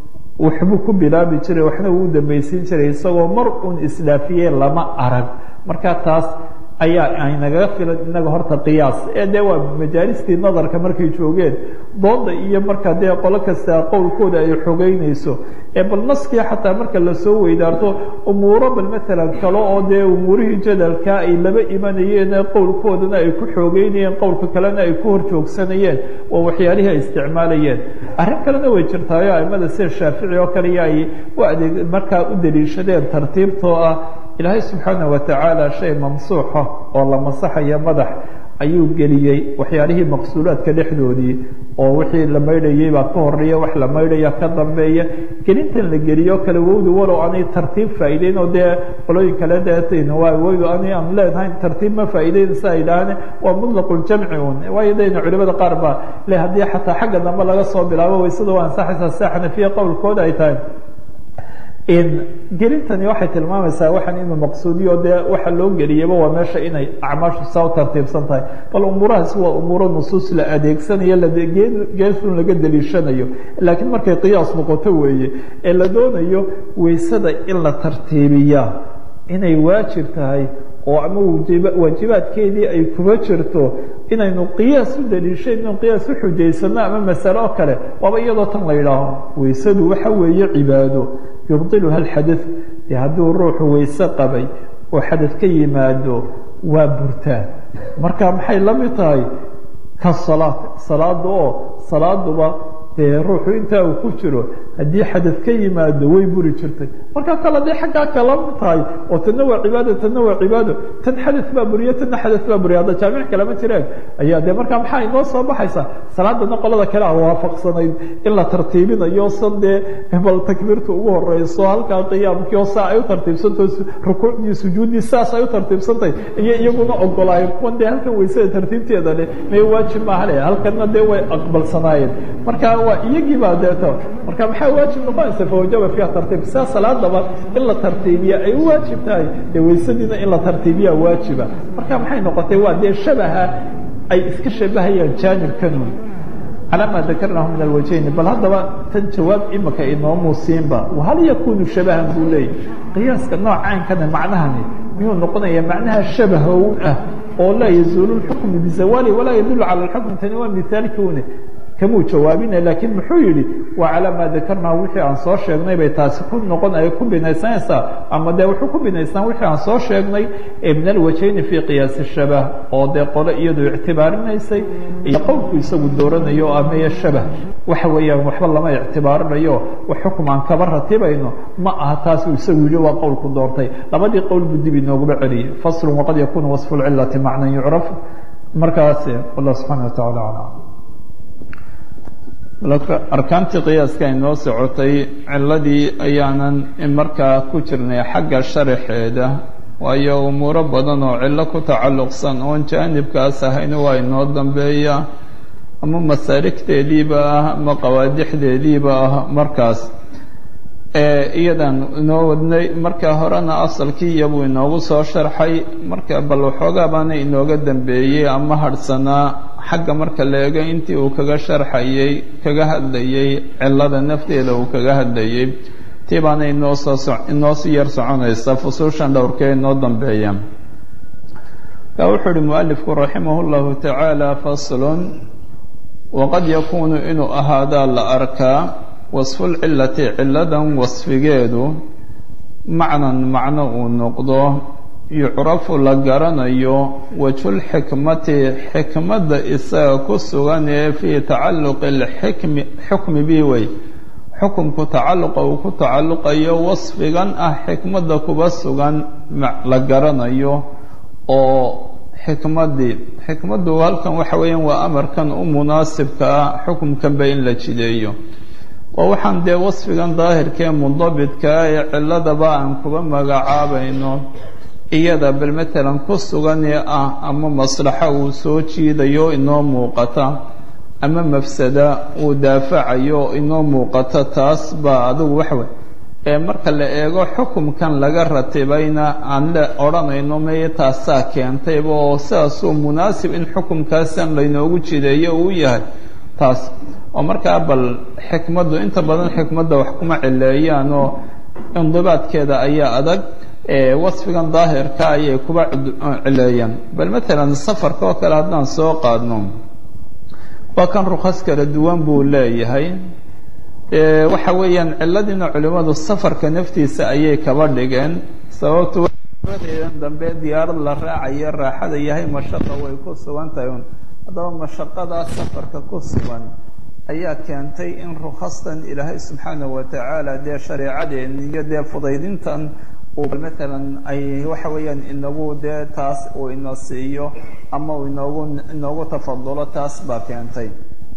Speaker 1: waxbuu ku bilaabi jiray waxna uu u dambaysiin jiray isagoo mar uun isdhaafiyey lama arag marka taas ayaa aynagaga filan inaga horta qiyaas ee dee waa majaalistii nadarka markay joogeen dooda iyo marka dee qolo kasta qowlkooda ay xogeynayso ee bal naskii xataa marka lasoo weydaarto umuuro bal maalan kale oo dee umuurihii jadalka ay laba imanayeen ee qowlkoodana ay ku xoogeynayeen qowlka kalena ay ku hor joogsanayeen waa waxyaalihii ay isticmaalayeen arrin kalena way jirtaayo aimada sida shaafici oo kale iyo ay u adeeg markaa u daliishadeen tartiibtoo ah ilaahay subxaanaه watacaala shay mamsuuxa oo la masaxaya madax ayuu geliyey waxyaalihii maqsuulaadka dhexdoodii oo wixii la maydhayey baa ka horeeya wax la maydhaya ka dambeeya gelintan la geliyo kale wowdu walow aanay tartiib faa'iideyn oo dee qolooyin kale deetn waa wowdu ani aan leenahay tartiib ma faa'iideynaysa ay idhaahne waa mutlaqu-ljamci un waayo dayna culimada qaar baa le haddii xataa xagga dambe laga soo bilaabo waysada waa ansaxaysaa sida xanafiya qowlkooda ay tahay gelintani waxay tilmaamaysaa waxaan inuu maqsuudiyo dee waxa loo geliyaba waa meesha inay acmaashu saa u tartiibsan tahay bal umuurahaasi waa umuuro nusuus la adeegsanayo geesun laga daliishanayo laakiin markay qiyaas noqoto weeye ee la doonayo weysada in la tartiibiyaa inay waajib tahay oo ama waajibaadkeedii ay kuma jirto inaynu qiyaas u daliishayno qiyaas u xujaysano ama masale oo kale waaba iyadoo tan la yidhaaho weysadu waxa weeye cibaado yubطiluha اxadaث de hadduu ruuxu weyse qabay oo xadad ka yimaado waa burtaa marka maxay la mid tahay ka salaad salaada oo salaaduba dee ruuxu intaa uu ku jiro haddii xadad ka yimaado way buri jirtay marka kale dee xaggaa kala mid tahay oo tanna waa cibaado tanna waa cibaado tan xadad baa buriya tanna xadad baa buriya hadda jaamic kalama jiraan ayaa de markaa maxaa inoo soo baxaysa salaadana qolada kale a waafaqsanayd in la tartiibinayo san dee bal takbiirta ugu horeyso halkaa qiyaamkii oo saa ay u tartiibsantaho rukuucdii sujuuddii saas ay u tartiibsantahay iyo iyaguna ogolaayeen kuwan dee halkan weysada tartiibteeda le mee waajib maaha le halkanna dee way aqbalsanaayeen marka waa iyagii baa deeto marka maxaa waajib noqonaysa fawajaba fiiha tartiib sidaa salaadaba in la tartiibiya ay u waajib tahay dee weysadiina in la tartiibiya waajiba marka maxay noqotay waa dee shabaha ay iska shabahayaan jaanibkanun calaa maa dakarnahu min alwajhayni bal haddaba tan jawaab imika inoomu siinba hal yakunu shabahan buu leeyay qiyaaska noocaankana macnahani miyuu noqonaya macnaha shabahow ah oo laa yazuulu lxukmu bizawaali walaa yadulu cala lxukm tani waa mihaalkiune kamuu jawaabina laakiin muxuu yidhi waa calaa maa dakarnaa wixii aan soo sheegnay bay taasi ku noqon ay ku binaysanaysaa ama dee wuxuu ku binaysnaan wixii aan soo sheegnay ee min alwajhayni fii qiyaasi shabah oo dee qole iyadu ictibaarinaysay iyo qowlku isagu dooranayo oo ameye shabah waxa weeyaan waxba lama ictibaarinayo wax xukum aan kaba ratibayno ma aha taas uu isagu yidhi waa qowlku doortay labadii qowl buu dib inooguba celiyey faslun waqad yakunu wasfu lcilati macnan yucraf markaas wallah subxaana wa tacala aclam arkaantii qiyaaska inoo socotay ciladii ayaanan markaa ku jirnay xagga sharaxeeda waayo umuuro badan oo cillo ku tacalluqsan oon jaanibkaas ahayn waa inoo dambeeya ama masaarigteediiba ah ama qawaadixdeediiba ah markaas iyadan inoo wadnay marka horena asalkii iyabuu inoogu soo sharxay marka bal waxoogaa baana inooga dambeeyey ama hadhsanaa xagga marka la eego intii uu kaga sharxayey kaga hadlayey cilada nafteeda uu kaga hadlayey tii baana inoo soo inoo si yar soconaysa fusuushan dhowrkee inoo dambeeya ka wuxuu uhi mualifku raximah اllahu tacaala faslun waqad yakuunu inuu ahaadaa la arkaa wasfulcilati ciladan wasfigeedu macnan macno uu noqdo yucrafu la garanayo wajhulxikmati xikmadda isaga ku sugan ee fii tacalluqi lxikmi xukmi bi wey xukumku tacalluqa uu ku tacalluqayo wasfigan ah xikmadda kuba sugan la garanayo oo xikmaddii xikmaddu halkan waxa weeyaan waa amarkan u munaasibka ah xukumkanba in la jideeyo oo waxaan dee wasfigan daahirkee mundabidkaa ee ciladaba aan kuba magacaabayno iyada bal matalan ku suganee ah ama maslaxo uu soo jiidayo inoo muuqata ama mafsada uu daafacayo inoo muuqata taas baa adigu waxwey ee marka la eego xukumkan laga ratibayna aan le odhanayno meye taasaa keentayba oo sidaasuu munaasib in xukumkaasan laynoogu jideeyo uu yahay taas oo markaa bal xikmaddu inta badan xikmadda wax kuma cileeyaan oo indibaadkeeda ayaa adag wasfigan daahirka ayay kuba cileeyaan bal matalan safarka oo kale haddaan soo qaadno waa kan rukhas kala duwan buu leeyahay waxa weeyaan ciladiina culimmadu safarka naftiisa ayay kaba dhigeen sababtu deedan dambe diyaarad la raacayo raaxada yahay mashaqa way ku sugan tahay un haddaba mashaqadaa safarka ku sugan ayaa keentay in rukhastan ilaahay subxaanahu watacaala dee shareecadeen iyo dee fudaydintan uu matalan ay waxa weeyaan inagu dee taas uu ina siiyo ama uu inoogu inoogu tafadulo taas baa keentay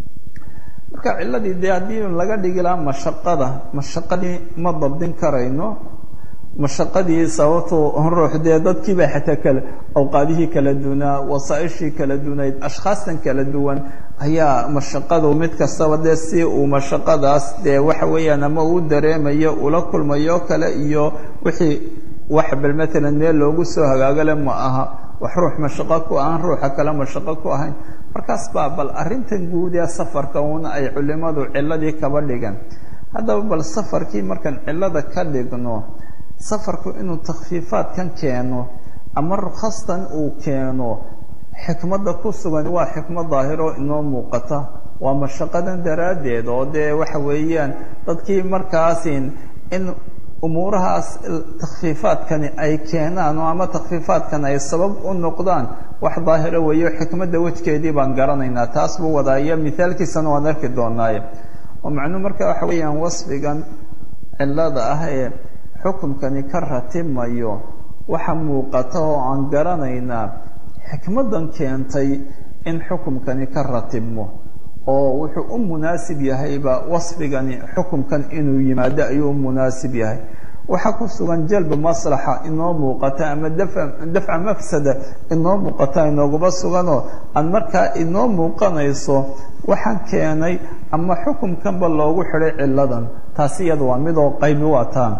Speaker 1: marka ciladii dee haddii laga dhigi lahaa mashaqada mashaqadii ma dabdin karayno mashaqadii sababtu ruux dee dadkiiba xataa kale awqaadihii kala dunaa wasaaishii kala dunayd ashkhaastan kala duwan ayaa mashaqadu mid kastaba dee si uu mashaqadaas dee waxa weeyaan ama uu dareemayo ula kulmayo kale iyo wixii wax bal matalan meel loogu soo hagaagale ma aha wax ruux mashaqo ku ahaan ruuxa kale mashaqo ku ahayn markaas baa bal arrintan guud ee safarka uuna ay culimadu ciladii kaba dhigan haddaba bal safarkii markaan cilada ka dhigno safarku inuu takhfiifaadkan keeno ama rukhastan uu keeno xikmadda ku sugan waa xikmad daahiro inoo muuqata waa mashaqadan daraaddeed oo dee waxa weeyaan dadkii markaasin in umuurahaas takhfiifaadkani ay keenaan oo ama takhfiifaadkan ay sabab u noqdaan wax daahiro weeyo xikmadda wejgeedii baan garanaynaa taas buu wadaaya mithaalkiisana waan arki doonaaye oo macnuu marka waxa weeyaan wasfigan cilada ah ee xukunkani ka ratimayo waxa muuqata oo aan garanaynaa xikmaddan keentay in xukumkani ka ratibmo oo wuxuu u munaasib yahayba wasfigani xukumkan inuu yimaado ayuu u munaasib yahay waxaa ku sugan jalba maslaxa inoo muuqata ama dafa dafca mafsada inoo muuqata inooguma suganoo aan markaa inoo muuqanayso waxaan keenay ama xukumkanba loogu xidhay ciladan taasi iyada waa midoo qaybi waa taan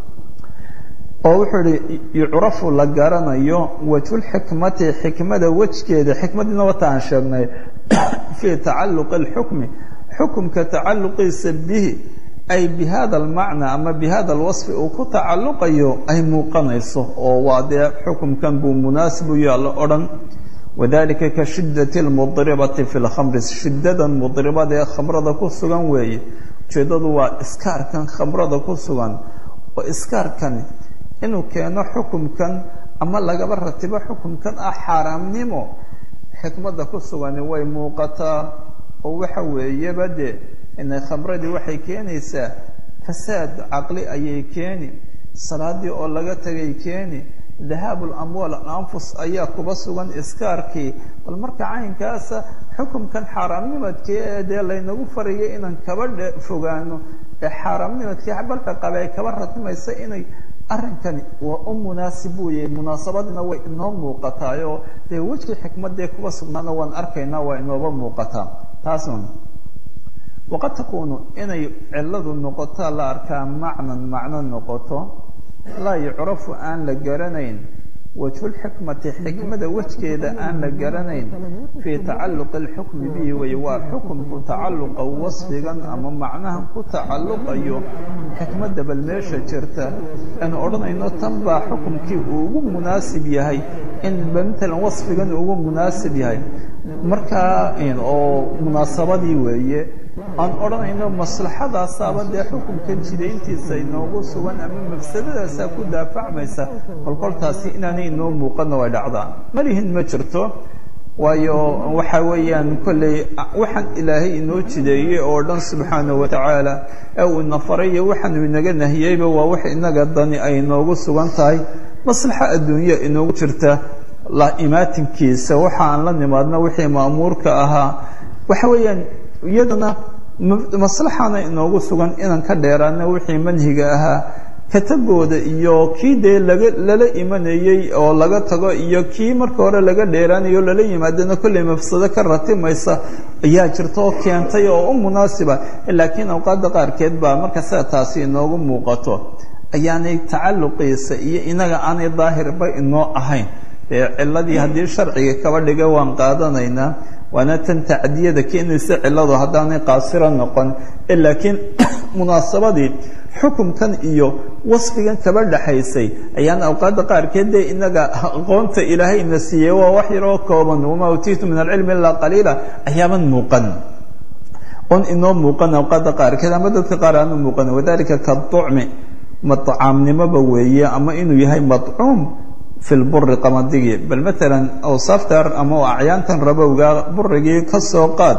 Speaker 1: oo wuxuu ihi yucrafu la garanayo wajhulxikmati xikmada wejgeeda xikmadiina wata aan sheegnay fii tacalluqi اlxukmi xukumka tacalluqiisa bihi ay bihada almacna ama bihada alwasfi uu ku tacalluqayo ay muuqanayso oo waa dee xukumkan buu munaasib u yaalla odhan wadalika ka shidati lmudribati fi lkhamri shidadan mudribada ee khamrada ku sugan weeye ujeeddadu waa iskaarkan khamrada ku sugan oo iskaarkani inuu keeno xukumkan ama lagaba ratibo xukumkan ah xaaraamnimo xikmadda ku sugani way muuqataa oo waxa weeyaba de inay khamradii waxay keenaysaa fasaad caqli ayay keeni salaadii oo laga tegay keeni dahaabu lamwaal alanfus ayaa kuba sugan iskaarkii bal marka caynkaasa xukumkan xaaraamnimadkii ee dee laynagu farayay inaan kaba fogaano ee xaaraamnimadkii balka qabe ay kaba ratimaysa inay arrinkani waa u munaasib buu yahay munaasabadina way inoo muuqataayoo dee wejkii xikmadee kuba sugnaana waan arkaynaa waa inooba muuqataa taas waqad takuunu inay ciladu noqotaa la arkaa macnan macno noqoto laa yucrafu aan la garanayn wajhulxikmati xikmada wejgeeda aan la garanayn fii tacalluqi alxukmi bihi wey waa xukumku tacalluqa wasfigan ama macnahan ku tacalluqayo xikmadda bal meesha jirta aanu odhanayno tan baa xukumkii uu ugu munaasib yahay in matalan wasfigan ugu munaasib yahay markaa oo munaasabadii weeye aan odhanayno maslaxadaasaaba dee xukunkan jidayntiisa inoogu sugan ama mafsadadaasaa ku daafacmaysa kolkoltaasi inaanay inoo muuqanna way dhacdaa malihin ma jirto waayo waxa weeyaan kolley waxaan ilaahay inoo jideeyey oo dhan subxaanahu watacaala ee uu ina faray iyo waxaanu inaga nahiyeyba waa wax inaga dani ay inoogu sugan tahay maslaxa adduunya inoogu jirta la imaatinkiisa waxa aan la nimaadna wixii ma'muurka ahaa waxa weeyaan iyadana maslaxana inoogu sugan inaan ka dheeraana wixii manhiga ahaa katagooda iyo kii dee laga lala imanayey oo laga tago iyo kii marka hore laga dheeraanayo lala yimaadana kolley mafsado ka ratimaysa ayaa jirta oo keentay oo u munaasiba laakiin awqaadda qaarkeed baa marka sida taasi inoogu muuqato ayaanay tacalluqiisa iyo inaga aanay daahirba inoo ahayn dee ciladii haddii sharciga kaba dhiga waan qaadanaynaa waana tan tacdiyada keenaysa ciladu haddaanay qaasiro noqon laakiin munaasabadii xukumkan iyo wasfigan kaba dhexaysay ayaan awqaadda qaarkeed dee inaga aqoonta ilaahayna siiyey waa wax yaroo kooban wamaa utiitu min alcilmi ilaa qaliila ayaaban muuqan on inoo muuqan awqaadda qaarkeed ama dadka qaar aanu muuqan wadalika kaducmi macaamnimoba weeye ama inuu yahay madcuum fi lburi qamadigi bal maalan awsaafta ama acyaantan rabowga burigii ka soo qaad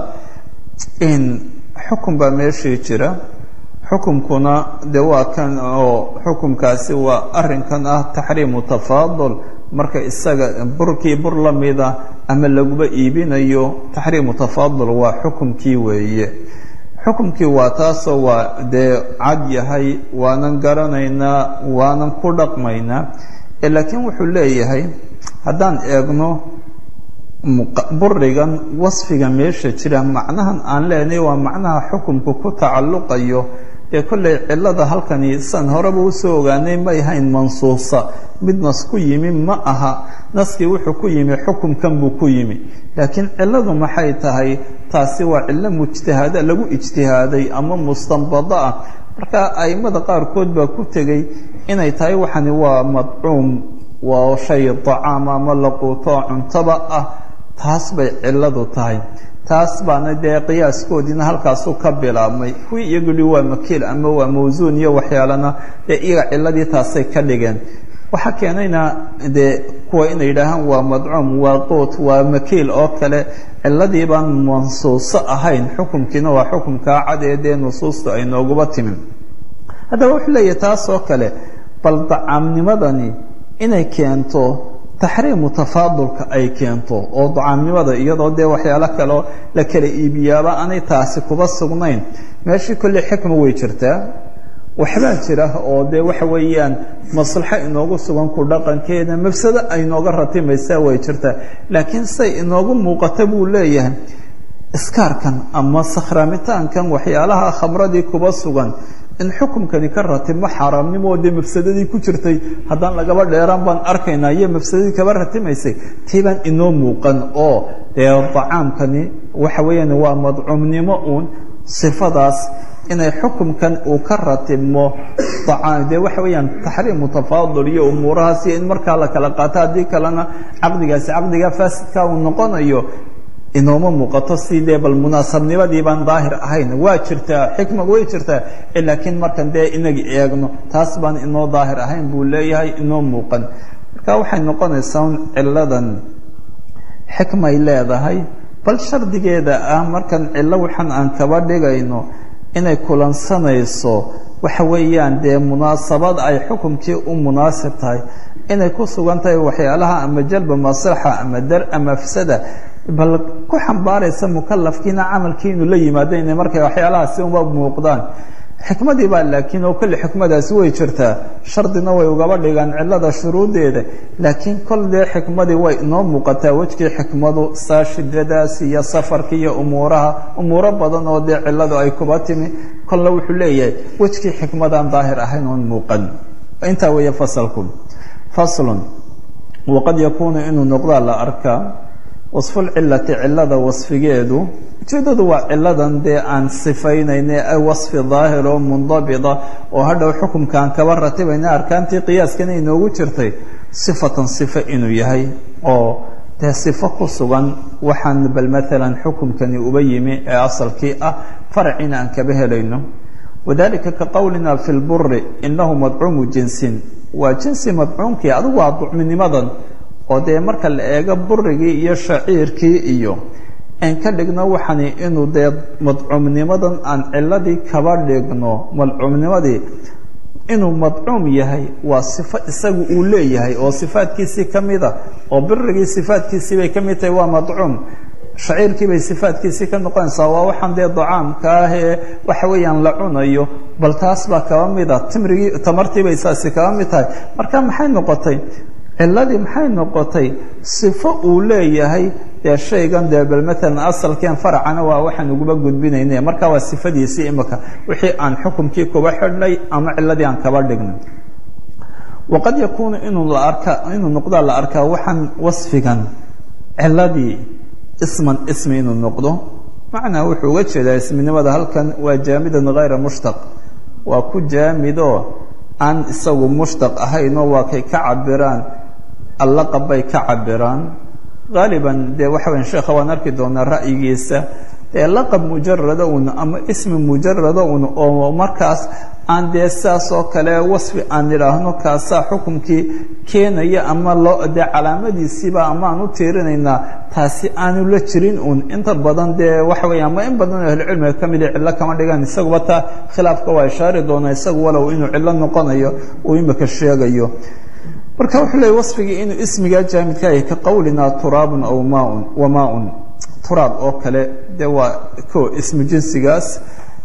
Speaker 1: in xukun baa meeshii jira xukumkuna de waa kan oo xukumkaasi waa arinkan ah taxriimu tafaadul marka isaga burkii bur la mida ama laguba iibinayo taxriimu tafaadul waa xukumkii weeye xukumkii waa taasoo waa dee cad yahay waanan garanaynaa waanan ku dhaqmaynaa laakiin wuxuu leeyahay haddaan eegno burigan wasfiga meesha jira macnahan aan leenahay waa macnaha xukumku ku tacalluqayo dee kolley cilada halkani san horeba usoo ogaanay may ahayn mansuusa mid nas ku yimi ma aha naskii wuxuu ku yimi xukumkan buu ku yimi laakiin ciladu maxay tahay taasi waa cillo mujtahaada lagu ijtihaaday ama mustanbado ah marka aimada qaarkood baa ku tegey inay tahay waxani waa madcuum waa shay dacaam ama laquuto cuntaba ah taas bay ciladu tahay taas baana dee qiyaaskoodiina halkaasu ka bilaabmay kuwii iyaguli waa makiil ama waa mawsuun iyo waxyaalana dee iyaga ciladii taasay ka dhigeen waxaa keenayna dee kuwa inay yidhaahaan waa madcuum waa quut waa makiil oo kale ciladii baan mansuuso ahayn xukumkiina waa xukumkaa cad ee dee nusuusta ay nooguba timin haddaba wuxuu leeyahay taas oo kale bal dacaamnimadani inay keento taxriimu tafaadulka ay keento oo dacaamnimada iyadoo dee waxyaalo kaleo la kala iibiyaaba aanay taasi kuba sugnayn meeshii kolley xikma way jirtaa waxbaa jira oo dee waxa weeyaan maslaxo inoogu sugan ku dhaqankeeda mafsado ay nooga ratimaysaa way jirtaa laakiin say inoogu muuqata buu leeyahay iskaarkan ama sakhraamitaankan waxyaalaha khamradii kuba sugan in xukumkani ka ratimo xaaraamnimo dee mafsadadii ku jirtay haddaan lagaba dheeraan baan arkaynaa iyo mafsadadii kaba ratimaysay tii baan inoo muuqan oo dee dacaamkani waxa weeyaan waa madcuumnimo uun sifadaas inay xukumkan uu ka ratimo dee waxa weeyaan taxriimu tafaadul iyo umuurahaas iyo in markaa la kala qaato haddii kalena caqdigaasi caqdiga faasidka uu noqonayo inooma muuqato sidee bal munaasabnimadii baan daahir ahayn waa jirtaa xikma way jirtaa laakiin markan dee inagi eegno taas baan inoo daahir ahayn buu leeyahay inoo muuqan marka waxay noqonaysaa un ciladan xikmay leedahay bal shardigeeda ah markan cillo waxan aan kaba dhigayno inay kulansanayso waxa weeyaan dee munaasabad ay xukumkii u munaasib tahay inay ku sugan tahay waxyaalaha ama jalba maslaxa ama dar ama afsada bal ku xambaaraysa mukalafkiina camalkii inuu la yimaado inay markay waxyaalahaasi uma muuqdaan xikmadii baa laakiin oo kolle xikmadaasi way jirtaa shardina way ugaba dhigaan cilada shuruudeeda laakiin kol dee xikmadii way inoo muuqataa wejkii xikmadu saa shidadaas iyo safarka iyo umuuraha umuuro badan oo dee ciladu ay kuba timi kolle wuxuu leeyahay wejkii xikmadaan daahir ahayn oon muuqan intaa weeye fasalku faslun waqad yakuunu inuu noqdaa la arkaa wasfulcilati cilada wasfigeedu ujeedadu waa ciladan dee aan sifaynayne wasfi daahir oo mundabita oo hadhow xukumkaan kaba ratibayna arkaantii qiyaaskana inoogu jirtay sifatan sifo inuu yahay oo dee sifo ku sugan waxaan bal maalan xukumkani uba yimi ee asalkii ah faracina aan kaba helayno wadalika ka qowlina fi lburi inahu madcuumu jinsin waa jinsi madcuumkii adigu waa ducminimadan oo dee marka la eego burigii iyo shaciirkii iyo aan ka dhigno waxani inuu dee madcuumnimadan aan ciladii kaba dhigno madcuumnimadii inuu madcuum yahay waa sifo isagu uu leeyahay oo sifaadkiisii ka mida oo birigii sifaadkiisii bay ka mid tahay waa madcuum shaciirkii bay sifaadkiisii ka noqonaysaa waa waxaan dee dacaamka ah ee waxa weeyaan la cunayo bal taas baa kaba mida timrigii tamartii bay saasi kaba mid tahay marka maxay noqotay ciladii maxay noqotay sifo uu leeyahay dee shaygan dee bal maalan asalkeen faracana waa waxaan uguba gudbinayne marka waa sifadiisii imika wixii aan xukumkii kuba xidhnay ama ciladii aan kaba dhignay waqad yakuunu inuu la arka inuu noqdaa la arkaa waxaan wasfigan ciladii isman ismi inuu noqdo macnaa wuxuu uga jeedaa isminimada halkan waa jaamidan hayra mushtaq waa ku jaamidoo aan isagu mushtaq ahaynoo waa kay ka cabiraan allaqab bay ka cabiraan haaliban dee waxa weya sheekha waan arki doonaa ra'yigiisa dee laqab mujarada un ama ismi mujarada un oo markaas aan dee saas oo kale wasfi aan idhaahno kaasaa xukumkii keenaya ama loo dee calaamadiisiiba ama aan u tiirinaynaa taasi aanu la jirin un inta badan dee waxa weya ama in badan oo ahlucilmiga ka mida cillo kama dhigaan isaguba taa khilaafka waa ishaari doonaa isagu walow inuu cillo noqonayo uu imika sheegayo marka wuxuu leeyay wasfigii inuu ismigaa jaamidka yahay ka qowlinaa turaabun aw maaun wa maaun turaab oo kale dee waa ko ismu jinsigaas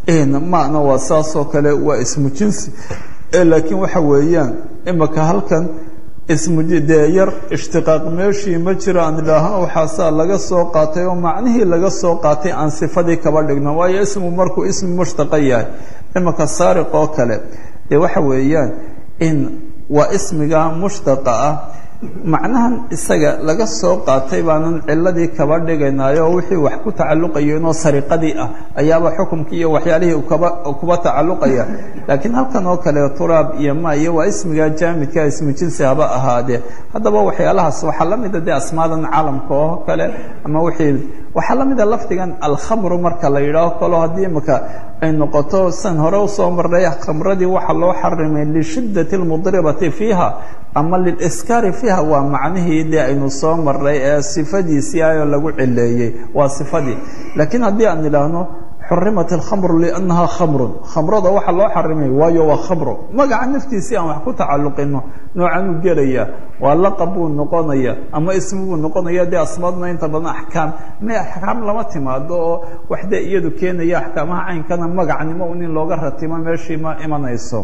Speaker 1: mana waa saasoo kale waa ismu jinsi laakiin waxa weeyaan imika halkan ismu dee yar ishtiqaaq meeshii ma jiro aan idhaahno waxaasaa laga soo qaatay oo macnihii laga soo qaatay aan sifadii kaba dhigno waayo ismu markuu ismi mushtaqa yahay imika saariq oo kale dee waxa weeyaan in waa ismiga mushtaqa ah macnahan isaga laga soo qaatay baanan ciladii kaba dhigaynayo oo wixii wax ku tacalluqayo inoo sariqadii ah ayaaba xukumkii iyo waxyaalihii kaba kuba tacalluqaya laakiin halkan oo kale turaab iyo ma iyo waa ismiga jaamidka ismu jinsi haba ahaadee haddaba waxyaalahaas waxaa la mida dee asmaadan caalamka oo kale ama wixii waxaa la mida lafdigan alkhamru marka la yidhaaho kalo haddii imika ay noqoto san hore usoo marnay khamradii waxaa loo xarimay lishiddati lmudribati fiiha ama liliskaari fiiha waa macnihii dee aynu soo marnay ee sifadiisii ayoo lagu cileeyey waa sifadii laakiin haddii aan idhaahno xurimat alkhamru liannaha khamrun khamrada waxaa loo xarimay waayo waa khamro magaca naftiisii aan wax ku tacalluqino noocanuu gelaya waa laqab buu noqonaya ama ismi buu noqonaya dee asmaaduna inta badan axkaam me axkaam lama timaado oo wax dee iyadu keenaya axkaamaha caynkana magacnimo un in looga ratimo meeshii ma imanayso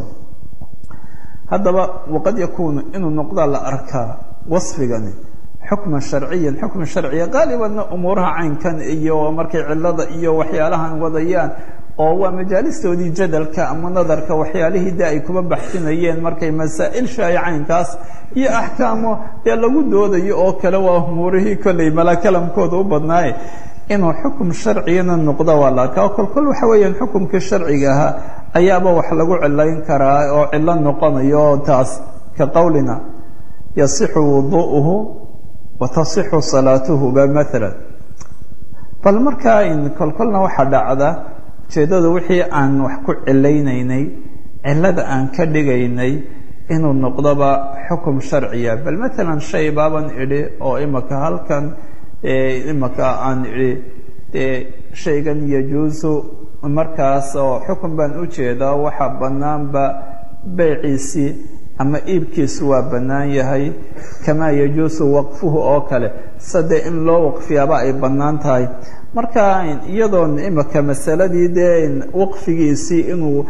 Speaker 1: haddaba waqad yakuunu inuu noqdaa la arkaa wasfigani xukman sharciyan xukman sharciya qaalibanna umuuraha caynkan iyo markay cilada iyo waxyaalahan wadayaan oo waa majaalistoodii jadalka ama nadarka waxyaalihii de ay kuba baxsinayeen markay masaa'il shaaya caynkaas iyo axkaamo dee lagu doodayo oo kale waa umuurihii kolley malakalamkooda u badnaaye inuu xukum sharciyana noqdo waa la arkaa kolkol waxa weeyaan xukumkii sharciga ahaa ayaaba wax lagu cilayn karaa oo cilo noqonayo oo taas ka qowlina yasixu wuduuhu watasixu salaatuhu ba maala bal markaa kolkolna waxaa dhacda ujeeddada wixii aan wax ku cilaynaynay cilada aan ka dhigaynay inuu noqdoba xukum sharciya bal maalan shay baaban idhi oo imika halkan imika aan idhi dee shaygan yajuusu markaas oo xukun baan u jeedaa waxaa bannaanba beyciisii ama iibkiisu waa bannaan yahay kamaa yajuusu waqfuhu oo kale sade in loo waqfiyaaba ay bannaan tahay marka iyadoon imika masaladii dee waqfigiisii inuu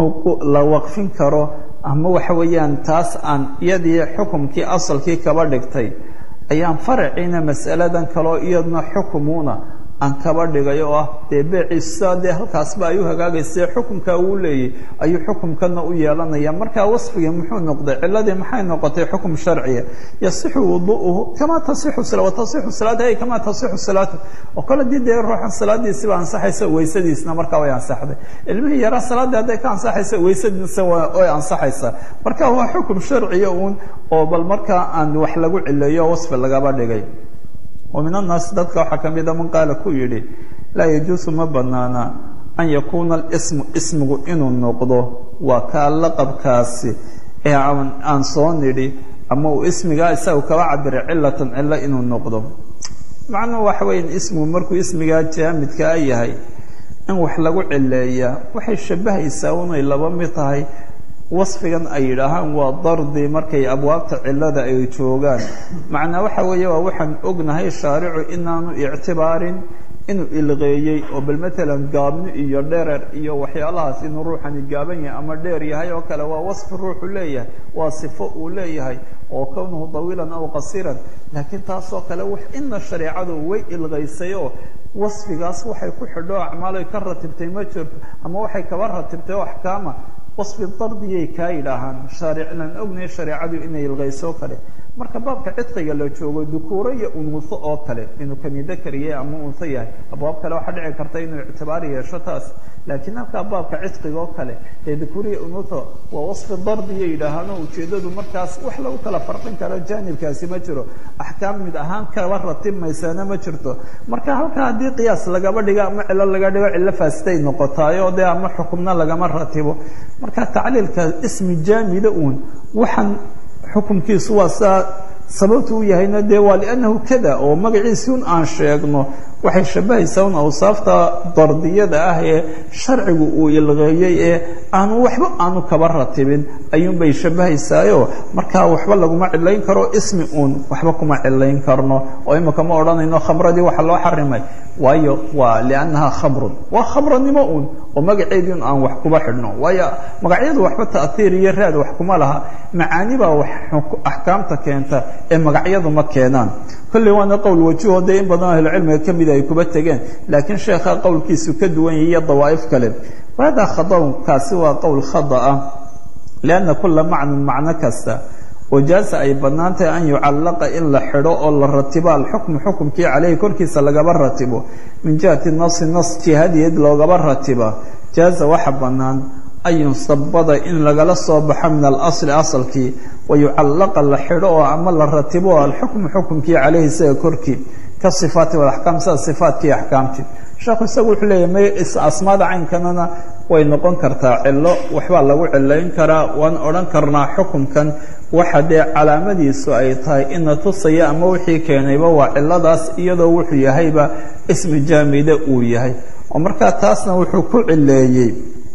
Speaker 1: la waqfin karo ama waxa weeyaan taas aan iyadii xukumkii asalkii kaba dhigtay ayaan faraciina masaladan kaleo iyadna xukumuuna aan kaba dhigay oo ah dee beeciisa dee halkaasba ay u hagaagaysa xukumka uu leeyay ayuu xukumkana u yeelanaya marka wasfigii muxuu noqday ciladii maxay noqotay xukum sharciya yasixu wuduuhu kamaa tasixu watasixu salaatahi kamaa tasixu salaatu oo kale dii dee ruuxan salaadiisiba ansaxaysa weysadiisna markaa way ansaxday ilmihii yaraa salaadii hadday ka ansaxaysa weysadiisa way ansaxaysaa marka waa xukum sharciya uun oo bal markaa aan wax lagu cileeyo wasfi lagaba dhigay وmin الnaasi dadka waxaa ka mida man qaala ku yidhi laa yajuusu ma banaana an yakuuna اsmu ismigu inuu noqdo waa kaa laqabkaasi ee aan soo nidhi ama uu ismigaa isaga kaba cabiray cilatan cilo inuu noqdo macnuhu waxa weya ismigu markuu ismigaa jaamidkaa yahay in wax lagu cileeyaa waxay shabahaysaa unay laba mid tahay wasfigan ay yidhaahaan waa dardi markay abwaabta cilada ay joogaan macnaa waxa weeye waa waxaan ognahay shaaricu inaanu ictibaarin inuu ilqeeyey oo bal matalan gaabni iyo dherer iyo waxyaalahaas inuu ruuxani gaaban yahay ama dheer yahay oo kale waa wasfi ruuxu leeyahay waa sifo uu leeyahay oo kownuhu dawiilan aw qasiiran laakiin taasoo kale wax ina shareecadu way ilqaysay oo wasfigaas waxay ku xidho acmaaloy ka ratibtay ma jirto ama waxay kaba ratibtay oo axkaama wasfi dardiyay kaa yidhaahaan shaariclan ognahay shareecadu inay ilqayso kale marka baabka cidqiga la joogo dukuuro iyo unuuso oo kale inuu kani dakariye ama unso yahay abwaab kale waxaa dhici karta inuu ictibaar yeesho taas laakiin halkaa baabka cidqiga oo kale ee dukuuriya unuuso waa wasfi dardiya yidhaahaano ujeeddadu markaas wax lagu kala farqin karo jaanibkaasi ma jiro axkaam mid ahaan kaba ratibmaysana ma jirto marka halkaa haddii qiyaas lagaba dhigo ama cilo laga dhigo cilo faasiday noqotaayo dee ama xukumna lagama ratibo marka tacliilka ismi jaamida uun waxaan xukumkiisu waa saa sababtu u yahayna dee waa liannahu kada oo magaciisi un aan sheegno waxay shabahaysaa un awsaafta dardiyada ah ee sharcigu uu ilqeeyey ee aanu waxba aanu kaba ratibin ayuunbay shabahaysaayo markaa waxba laguma cilayn karo ismi uun waxba kuma cilayn karno oo imika ma odhanayno khamradii waxa loo xarimay waayo waa liannaha khamrun waa khamranimo uun oo magaceedii un aan wax kuba xidhno waayo magacyadu waxba ta'hiir iyo raad wax kuma laha macaani baa wax axkaamta keenta ee magacyadu ma keenaan kolley waana qowl wajiho dee in badan ahlucilmiga ka mida ay kuba tegeen laakiin sheekha qowlkiisu ka duwan yahay iyo dawaa'if kale wahada khadaun kaasi waa qowl khada ah lianna kula macnan macno kasta wajaaza ay bannaan tahay an yucallaqa in la xidho oo la ratibo alxukmu xukumkii caleyhi korkiisa lagaba ratibo min jihati nasi nas jihadeed loogaba ratiba jaaza waxa bannaan an yunsabada in lagala soo baxo min alasli asalkii wayucallaqa la xidho oo ama la ratibo alxukmu xukumkii caleyhi isaga korkii ka sifaati walaxkaam sida sifaatkii axkaamtii sheekhu isagu wuxuu leeyahy may asmaada caynkanana way noqon kartaa cilo waxbaa lagu cilayn karaa waan odhan karnaa xukumkan waxa dee calaamadiisu ay tahay ina tusaya ama wixii keenayba waa ciladaas iyadoo wuxuu yahayba ismi jaamida uu yahay oo markaa taasna wuxuu ku cileeyey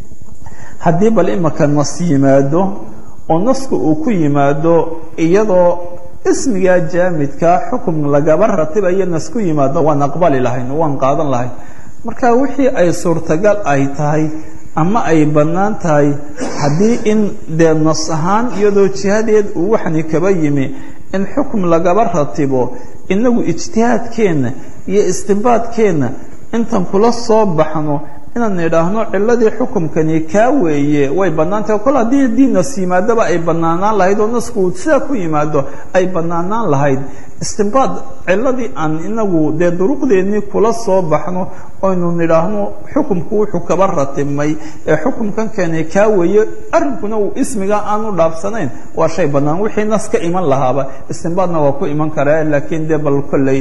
Speaker 1: haddii bal imika nas yimaado oo nasku uu ku yimaado iyadoo ismigaa jaamidkaa xukum lagaba ratibayo nas ku yimaado waan aqbali lahayn waan qaadan lahayn marka wixii ay suurtagal ay tahay ama ay bannaan tahay haddii in dee nas ahaan iyadoo jihadeed uu waxani kaba yimi in xukum lagaba ratibo inagu ijtihaadkeenna iyo istinbaadkeenna intan kula soo baxno inaan idhaahno ciladii xukumkani kaa weeye way bannaan tahay kol haddii haddii nas yimaadaba ay bannaanaan lahayd oo nasku uu sidaa ku yimaado ay bannaanaan lahayd istinbaad ciladii aan inagu dee duruqdeennii kula soo baxno oynu nidhaahno xukumku wuxuu kaba ratibmay ee xukumkan keenay kaa weeye arrinkuna uu ismiga aanu dhaafsanayn waa shay bannaan wixii nas ka iman lahaaba istinbaadna waa ku iman karaa laakiin dee bal kolley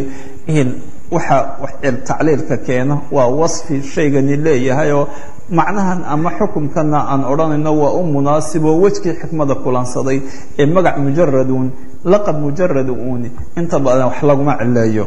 Speaker 1: waxa tacliilka keena waa wasfi shaygani leeyahay oo macnahan ama xukumkana aan odhanayno waa u munaasiboo wejkii xikmada kulansaday ee magac mujaradun laqab mujarad uuni inta badan wax laguma cileeyo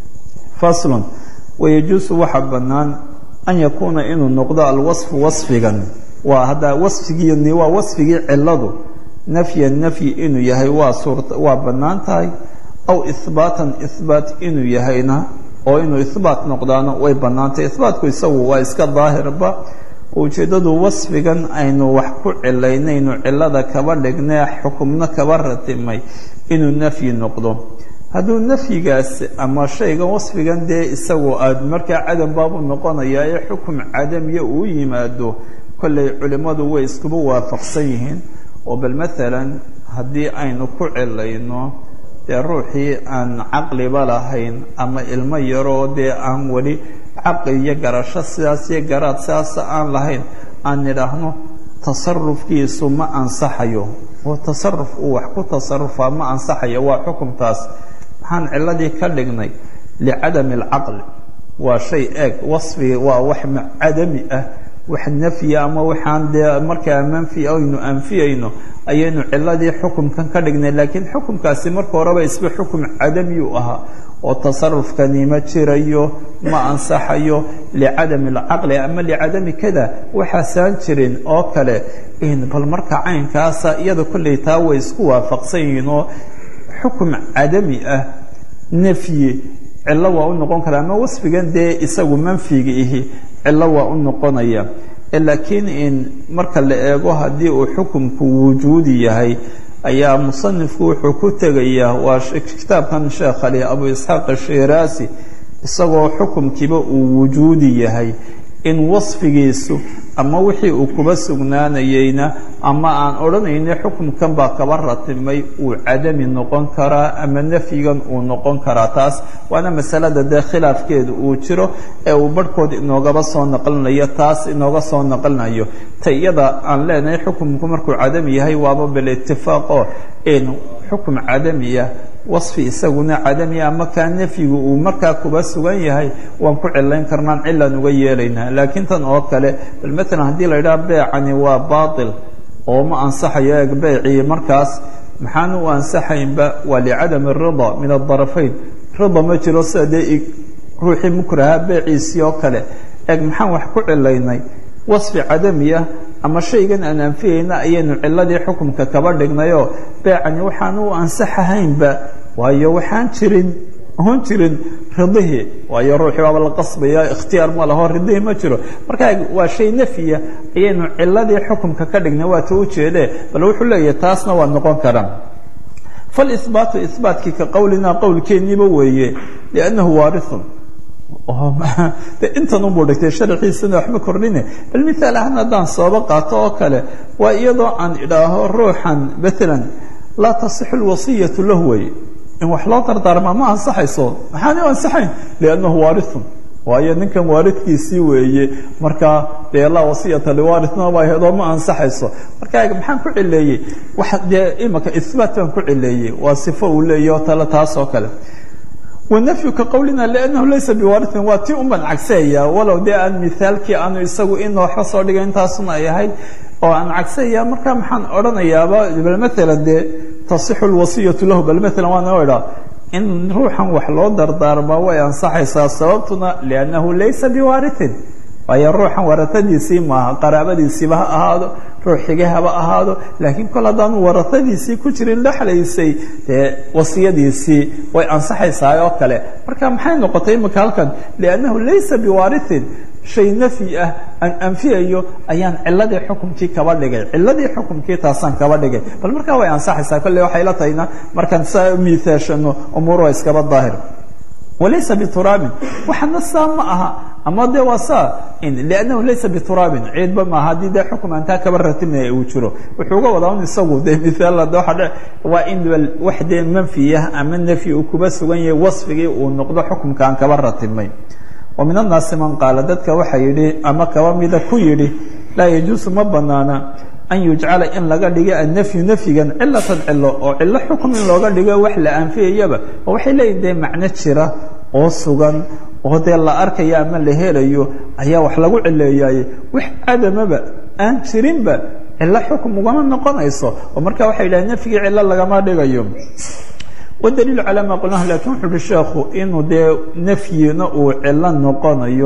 Speaker 1: faslun wayajuusu waxa bannaan an yakuuna inuu noqdo alwasfu wasfigan waa hadda wasfigiini waa wasfigii ciladu nafyan nafyi inuu yahay waa suurt waa bannaan tahay aw ihbaatan ihbaat inuu yahayna oo inuu ihbaat noqdaano way bannaantahy ihbaatku isagu waa iska daahirba ujeeddadu wasfigan aynu wax ku cilaynaynu cilada kaba dhignee xukumno kaba ratimay inuu nafyi noqdo hadduu nafyigaas ama shaygan wasfigan dee isagu aad markaa cadam baabu noqonayaa ee xukum cadamiya uu yimaado kollay culimmadu way iskuba waafaqsan yihiin oo bal maalan haddii aynu ku cilayno dee ruuxii aan caqliba lahayn ama ilmo yaroo dee aan weli caqli iyo garasho sidaas iyo garaad sidaasa aan lahayn aan nidhaahno tasarufkiisu ma ansaxayo oo tasaruf uu wax ku tasarufaa ma ansaxayo waa xukumtaas maxaan ciladii ka dhignay licadami alcaqli waa shay eeg wasfi waa wax cadami ah wax nafya ama waxaan dee markaa manfi aynu anfiyayno ayaynu ciladii xukumkan ka dhignay laakiin xukumkaasi marka horeba isba xukum cadamiyuu ahaa oo tasarufkani ma jirayo ma ansaxayo licadami alcaqli ama licadami kada waxaasaan jirin oo kale bal marka caynkaasa iyada kolley taa way isku waafaqsan yihiin oo xukum cadami ah nafyi cillo waa u noqon kara ama wasfigan dee isagu manfiga ihi cillo waa u noqonaya laakiin in marka la eego haddii uu xukumku wujuudi yahay ayaa musanifku wuxuu ku tegayaa waa kitaabkan sheekh ali abu isxaaq ashiraasi isagoo xukumkiiba uu wujuudi yahay in wasfigiisu ama wixii uu kuba sugnaanayeyna ama aan odhanayna xukumkan baa kaba ratimay uu cadami noqon karaa ama nafyigan uu noqon karaa taas waana masalada dee khilaafkeedu uu jiro ee uu barhkood inoogaba soo naqlinayo taas inooga soo naqlinayo ta iyada aan leenahay xukumku markuu cadami yahay waaba bilitifaaqo in xukum cadamiya wasfi isaguna cadamiya ama kaa nafyigu uu markaa kuba sugan yahay waan ku cilayn karnaan cilaan uga yeelaynaa laakiin tan oo kale bal maalan haddii la yidhaha beecani waa baatil oo ma ansaxayo eeg beecii markaas maxaan u ansaxaynba waa licadami arida min adarafayn rida ma jiro sida dee ruuxii mukraha beeciisii oo kale eeg maxaan wax ku cilaynay wasfi cadami ah ama shaygan aan anfiyayna ayaynu ciladii xukumka kaba dhignayoo beecani waxaan u ansaxahaynba waayo waxaan jirin oon jirin ridihii waayo ruuxii waaba la qasbaya ikhtiyaar ma laho ridihii ma jiro marka waa shay nafyiya ayaynu ciladii xukumka ka dhignay waa ta ujeedee bal wuxuu leeyahay taasna waa noqon karaan falibaatu ibaatkii ka qowlinaa qowlkeeniiba weeye liannahu waarithun de intan unbuu dhigtay sharxiisana waxba kordhine bal miaal ahaan haddaan sooba qaato oo kale waa iyadoo aan idhaaho ruuxan maalan laa tasixu lwasiyatu lahu wey in wax loo dardaarmaa ma ansaxayso maxaana u ansaxayn liannahu waarithun waayo ninkan waaridkiisii weeye markaa dee laa wasiyata liwaaritna baa hedoo ma ansaxayso marka maxaan ku cileeyey wax dee imaka ihbaat baan ku cileeyey waa sifo uu leeyahy oo tale taas oo kale wanafyu ka qowlina liannahu laysa biwaaritin waa tii un baan cagseeyaa walow dee aan mithaalkii aanu isagu ina waxba soo dhigay intaasuna ay ahayd oo aan cagseeyaa marka maxaan odhanayaaba bal maalan dee tasixu lwasiyatu lahu bal maalan waa noo idhaa in ruuxan wax loo dardaarmaa way ansaxaysaa sababtuna liannahu laysa biwaaritin waayo ruuxan waratadiisii maaha qaraabadiisiiba ha ahaado ruux xige haba ahaado laakiin kol haddaanu waratadiisii ku jirin dhexlaysay dee wasiyadiisii way ansaxaysaa oo kale marka maxay noqotay imika halkan liannahu laysa biwaaritin shay nafyi ah aan anfiyayo ayaan ciladii xukumkii kaba dhigay ciladii xukumkii taasaan kaba dhigay bal markaa way ansaxaysaa kolley waxay la tahayna markaan saa miihaashano umuur waa iskaba daahir walaysa bituraabin waxana saa ma aha ama de waa saa liannahu laysa bituraabin ciidba maaha haddii dee xukum aan taa kaba ratimaya uu jiro wuxuu uga wadaa un isagu de miaal waa waa in wax dee manfiyah ama nafyi uu kuba sugan yahay wasfigii uu noqdo xukumka aan kaba ratimay wa min annaasi man qaala dadka waxa yidhi ama kaba mida ku yidhi laa yajuusu ma banaana an yujcala in laga dhigo annafyu nafyigan cilatan cilo oo cilo xukum in looga dhigo wax la anfiyayaba oo waxay leeyihin dee macno jira oo sugan oo dee la arkayo ama la helayo ayaa wax lagu cileeyaye wax cadamaba aan jirinba cilo xukum ugama noqonayso oo marka waxay yidhahen nafyigii cilo lagama dhigayo wadaliilu calaa maa qulnahu lakin wuxu uhi sheekhu inuu dee nafyina uu cilo noqonayo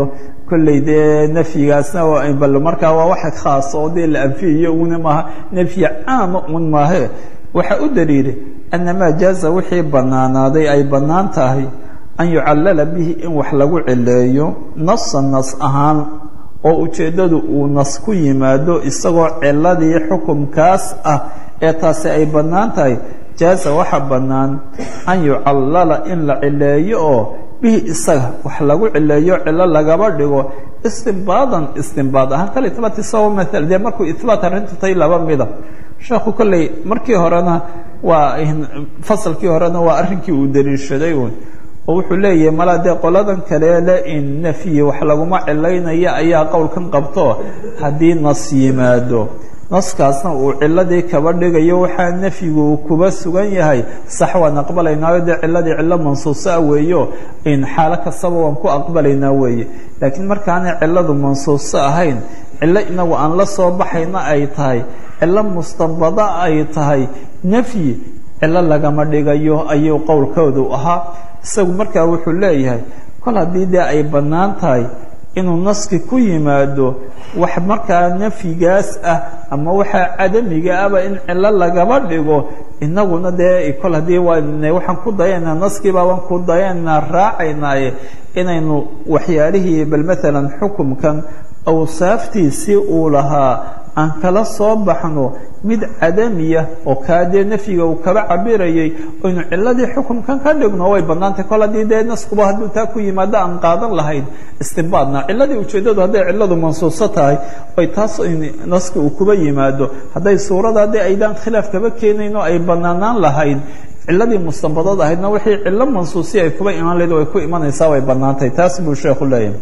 Speaker 1: kolley dee nafyigaasna bal markaa waa wax khaas oo dee la anfiyayo una maaha nafyi caama un maahe waxaa u daliilay annamaa jaaza wixii bannaanaaday ay bannaan tahay an yucallala bihi in wax lagu cileeyo nasa nas ahaan oo ujeeddadu uu nas ku yimaado isagoo ciladii xukumkaas ah ee taasi ay bannaan tahay jaaza waxa bannaan an yucallala in la cileeyo oo bihi isaga wax lagu cileeyo cilo lagaba dhigo istimbaadan istimbaad ahaan kal itbaat isagoo maal dee markuu itbaat arrintu tahay laba mida sheekhu kolley markii horena waa fasalkii horena waa arrinkii uu daliishaday uun oo wuxuu leeyahay malaa dee qoladan kaleele in nafyi wax laguma cilaynaya ayaa qowlkan qabto haddii nas yimaado naskaasna uu ciladii kaba dhigayo waxaa nafyigu uu kuba sugan yahay sax waan aqbalaynaayo dee ciladii cilo mansuusaa weeyo in xaalo kastaba waan ku aqbalaynaa weeye laakiin markaanay ciladu mansuuso ahayn cilo inagu aan la soo baxayna ay tahay cilo mustanbada ay tahay nafyi cilo lagama dhigayo ayuu qowlkoodu ahaa isagu markaa wuxuu leeyahay kol haddii dee ay bannaan tahay inuu naski ku yimaado wax markaa nafyigaas ah ama waxaa cadamiga ahba in cilo lagaba dhigo inaguna dee kol haddii waxaan ku dayanaa naskiibaa waan ku dayanaa raacaynaaye inaynu waxyaalihii bal maalan xukumkan awsaaftiisii uu lahaa aan kala soo baxno mid cadamiya oo kaa dee nafyiga uu kaba cabirayay aynu ciladii xukumkan ka dhigno way bannaantay kol haddii dee naskuba hadduu taa ku yimaado aan qaadan lahayn istimbaadna ciladii ujeeddadu hadday ciladu mansuuso tahay ay taas naska uu kuba yimaado hadday suurada dee aydaan khilaaf kaba keenayn oo ay bannaanaan lahayd ciladii mustanbadad ahaydna wixii cilo mansuusiya ay kuba imaan lahayd way ku imanaysaa way bannaantay taas buu sheekhu leeyahay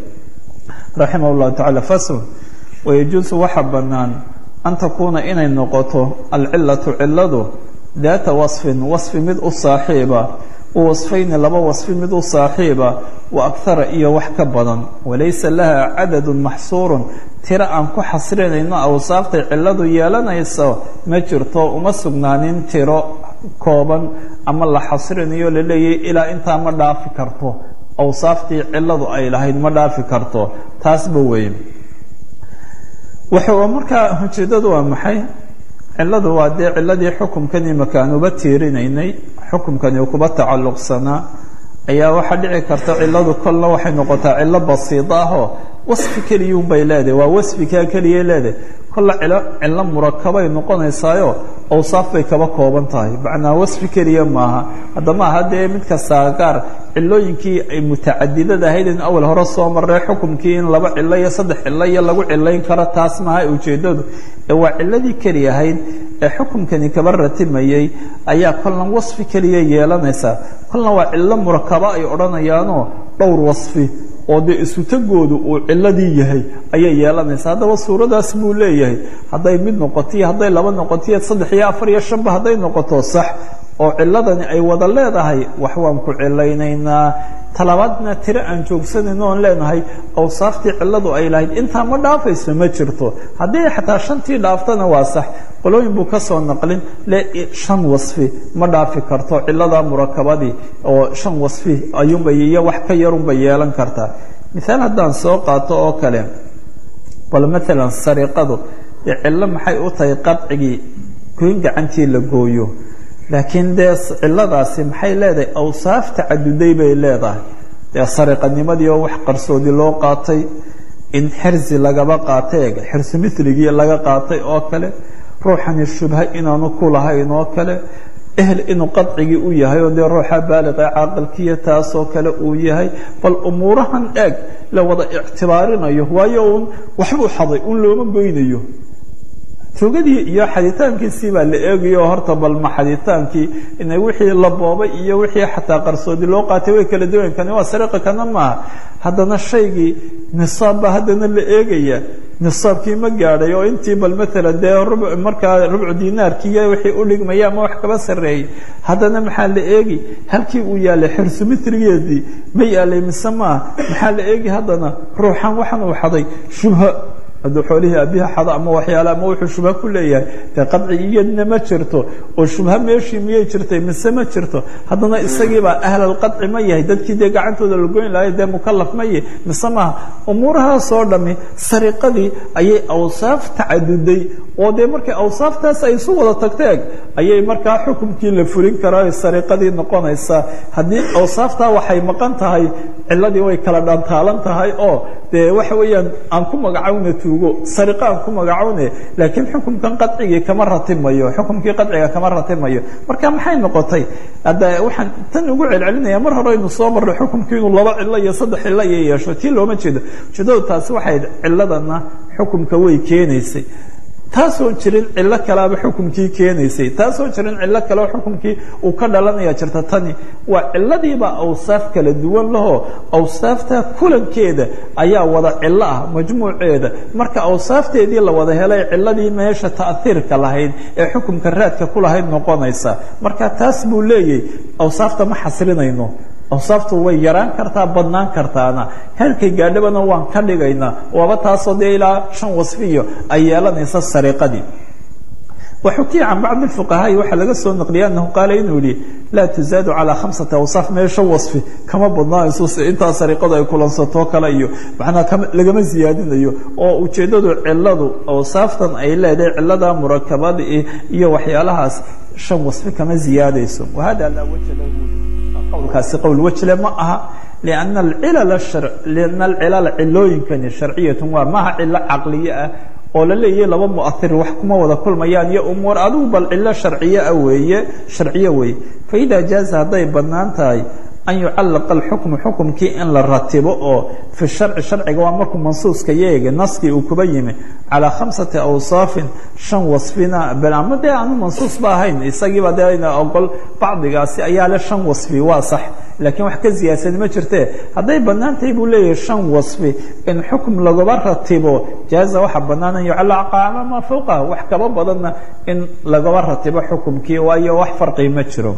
Speaker 1: raximah llahu tacala fasl wayajuusu waxa bannaan an takuuna inay noqoto alcilatu ciladu daata wasfin wasfi mid u saaxiiba wa wasfayni laba wasfi mid u saaxiiba wa akhara iyo wax ka badan walaysa laha cadadun maxsuurun tiro aan ku xasrinayno awsaaftay ciladu yeelanayso ma jirto uma sugnaanin tiro kooban ama la xasrinayo laleeyahy ilaa intaa ma dhaafi karto awsaaftii ciladu ay lahayd ma dhaafi karto taasba weeye wuxuu markaa ujeeddadu waa maxay ciladu waa dee ciladii xukumkan imaka aan uba tiirinaynay xukumkani kuba tacalluqsanaa ayaa waxaa dhici karta ciladu kolna waxay noqotaa cilo basiida ahoo wasfi keliyuun bay leedahay waa wasfikaa keliyay leedahay kolla cilo cilo murakabay noqonaysaayo awsaaf bay kaba kooban tahay macnaa wasfi keliya maaha haddama aha dee mid kastaa gaar cilooyinkii ay mutacadidada ahayd in awal hore soo marray xukumkii in laba cilo iyo saddex cilo iyo lagu cilayn karo taas maaha ujeeddadu ee waa ciladii keli ahayd ee xukumkani kaba ratimayey ayaa kolna wasfi keliya yeelanaysaa kolna waa cilo murakaba ay odhanayaanoo dhowr wasfi oo dee isutagoodu uu ciladii yahay ayay yeelanaysaa haddaba suuradaas buu leeyahay hadday mid noqotiyo hadday laba noqotiyo saddex iyo afar iyo shanba hadday noqoto sax oo ciladani ay wada leedahay wax waan ku cilaynaynaa talabaadna tiro aan joogsanayno oon leenahay awsaaftii ciladu ay lahayd intaa ma dhaafayso ma jirto haddii xataa shantii dhaaftana waa sax qolooyin buu ka soo naqlin le shan wasfi ma dhaafi karto cilada murakabadii oo shan wasfi ayuunbay iyo wax ka yarunbay yeelan kartaa mihaal haddaan soo qaato oo kale bal maalan sariqadu dee cillo maxay u tahay qadcigii goyn gacantii la gooyo laakiin dee ciladaasi maxay leedahay awsaaf tacaduday bay leedahay dee sariqanimadii oo wax qarsoodi loo qaatay in xirsi lagaba qaatay xirsi miligii laga qaatay oo kale ruuxani shubha inaanu ku lahayn oo kale ehel inuu qadcigii u yahay oo dee ruuxa baaliqa caaqilkiiyo taasoo kale uu yahay bal umuurahan eeg la wada ictibaarinayo waayo uun waxbuu xaday un looma goynayo tugadii iyo xaditaankiisii baa la eegayo horta balma xaditaankii ina wixii la boobay iyo wixii xataa qarsoodi loo qaatay way kala duwan kani waa sariqa kana maaha haddana shaygii nisaab baa haddana la eegaya nisaabkii ma gaadhay oo intii bal maalan dee rub markaa rubcu dinaarkiiyo wixii u dhigmaya ama wax kaba sarreeyey haddana maxaa la eegi halkii uu yaalay xirsu mitrigeedii ma yaalay mise maaha maxaa la eegi haddana ruuxan waxan uu xaday shubha hadduu xoolihii abiha xado ama waxyaale ama wuxuu shubha ku leeyahay dee qadci iyadna ma jirto oo shubha meeshii miyay jirtay mise ma jirto haddana isagiibaa ahlalqadci ma yahay dadkii dee gacantooda la goyn lahay dee mukalaf ma yahy mise maaha umuurahaasoo dhami sariqadii ayay awsaaf tacaduday oo dee markay awsaaftaas ay isu wada tagteeg ayay markaa xukumkii la furin karaa sariqadii noqonaysaa haddii awsaaftaa waxay maqan tahay ciladii way kala dhantaalan tahay oo dee waxa weeyaan aan ku magacawna tuugo sariqa aan ku magacawne laakiin xukumkan qadcigii kama ratimayo xukumkii qadciga kama ratimayo marka maxay noqotay hadda waxaan tan ugu celcelinaya mar hore aynu soo marray xukumkii inuu laba cilo iyo saddex cilo iyo yeesho tii looma jeedo ujeedadu taasi waxay ciladana xukumka way keenaysay taasoo jirin cilo kaleaba xukumkii keenaysay taasoo jirin cilo kaleo xukumkii uu ka dhalanaya jirta tani waa ciladiiba awsaaf kala duwan lahoo awsaafta kulankeeda ayaa wada cilo ah majmuuceeda marka awsaafteedii la wada helay ciladii meesha ta'hiirka lahayd ee xukumka raadka ku lahayd noqonaysa marka taas buu leeyahy awsaafta ma xasrinayno awsaaftu way yaraan kartaa badnaan kartaana heerkay gaadhabana waan ka dhigaynaa waaba taasoo dee ilaa shan wasfiyo ay yeelanaysa sariqadii waxukiya can bacdi fuqahaai waxaa laga soo naqliya anahu qaala inuu yihi laa tuzaadu calaa khamsati awsaaf mee shan wasfi kama badnaayso intaa sariqadu ay kulansatoo kale iyo macnaa lagama siyaadinayo oo ujeeddadu ciladu awsaaftan ay leedahay cilada murakabada iyo waxyaalahaas shan wasfi kama ziyaadayso wahada laa waja lahu qowlkaasi qowl wejle ma aha lianna alcilala lianna alcilala cilooyinkani sharciyatun waa maaha cilo caqliye ah oo la leeyahay laba muahir wax kuma wada kulmayaan iyo umuur adigu bal cilo sharciye ah weeye sharciye weeye faida jaaza hadday bannaan tahay an yucallaqa alxukmu xukumkii in la ratibo oo fi sharci sharciga waa markuu mansuuska yeega naskii uu kuba yimi calaa khamsati awsaafin shan wasfina ama dee aanu mansuus ba ahayn isagiiba dee ayna ogol bacdigaasi ayaa le shan wasfi waa sax laakiin wax ka siyaasani ma jirtee hadday bannaan tahay buu leeyahay shan wasfi in xukum lagaba ratibo jaaza waxaa bannaan an yucallaqa calaa maa fowqaha wax kaba badanna in lagaba ratibo xukumkii waayo wax farqi ma jiro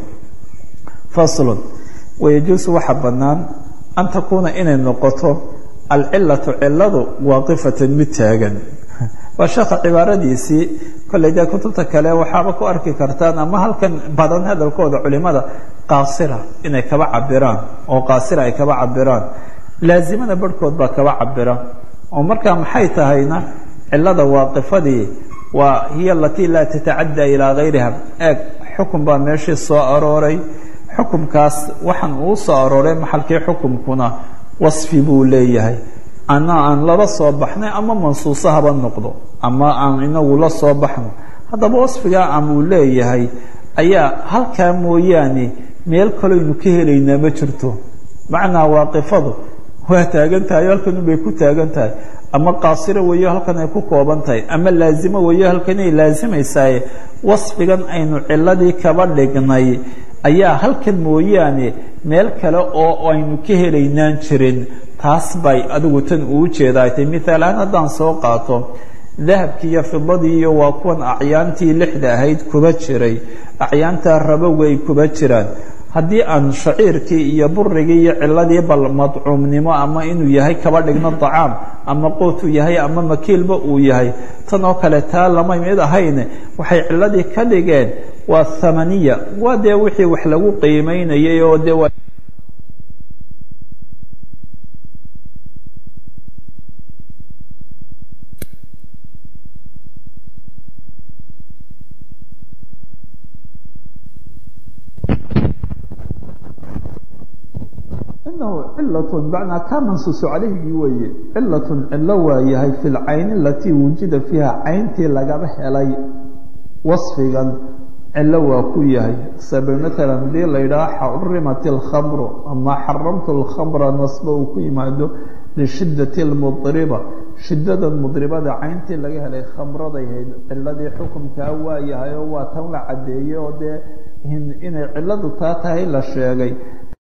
Speaker 1: faslun wayajuusu waxaa bannaan an takuuna inay noqoto alcilatu ciladu waaqifatan mid taagan waa sheekha cibaaradiisii kolley dee kutubta kale waxaaba ku arki kartaan ama halkan badan hadalkooda culimada qaasira inay kaba cabiraan oo qaasira ay kaba cabiraan laazimada barhkood baa kaba cabira oo markaa maxay tahayna cilada waaqifadii waa hiya alatii laa tatacaddaa ilaa gayriha eeg xukun baa meeshii soo arooray xukumkaas waxaan uu soo arooray maxalkii xukumkuna wasfi buu leeyahay ana aan laba soo baxnay ama mansuuso haba noqdo ama aan inagu la soo baxno haddaba wasfigaa ama uu leeyahay ayaa halkaa mooyaane meel kaloynu ka helaynaa ma jirto macnaa waaqifadu waa taagan tahay halkanun bay ku taagan tahay ama qaasiro weeyo halkan ay ku kooban tahay ama laazimo weeyo halkan ay laazimaysaaye wasfigan aynu ciladii kaba dhignay ayaa halkan mooyaane meel kale oo aynu ka helaynaan jirin taas bay adigu tan uu jeedaa tay miaal ahaan haddaan soo qaato dahabkii iyo fidadii iyo waa kuwan acyaantii lixda ahayd kuba jiray acyaantaa rabowga ay kuba jiraan haddii aan shaciirkii iyo burigii iyo ciladii bal madcuumnimo ama inuu yahay kaba dhigno dacaam ama qootuu yahay ama makiilba uu yahay tan oo kale taa lama mid ahayne waxay ciladii ka dhigeen waa thamaniya waa dee wixii wax lagu qiimeynayay oo dee inahu cilatun macnaa kaa mansuusu calayhigii weeye cilatun cilo waayahay fi lcayni alatii wujida fiiha cayntii lagaba helay wasfigan cilo waa ku yahay sabe maalan hadii la yidhaha xurimat اlkhamru ama xaramtu اlkhamra nasba uu ku yimaado lishiddati اlmudriba shidadan mudribada cayntii laga helay khamraday hayd ciladii xukumkaa waa yahay oo waa tan la caddeeyey oo dee inay ciladu taa tahay la sheegay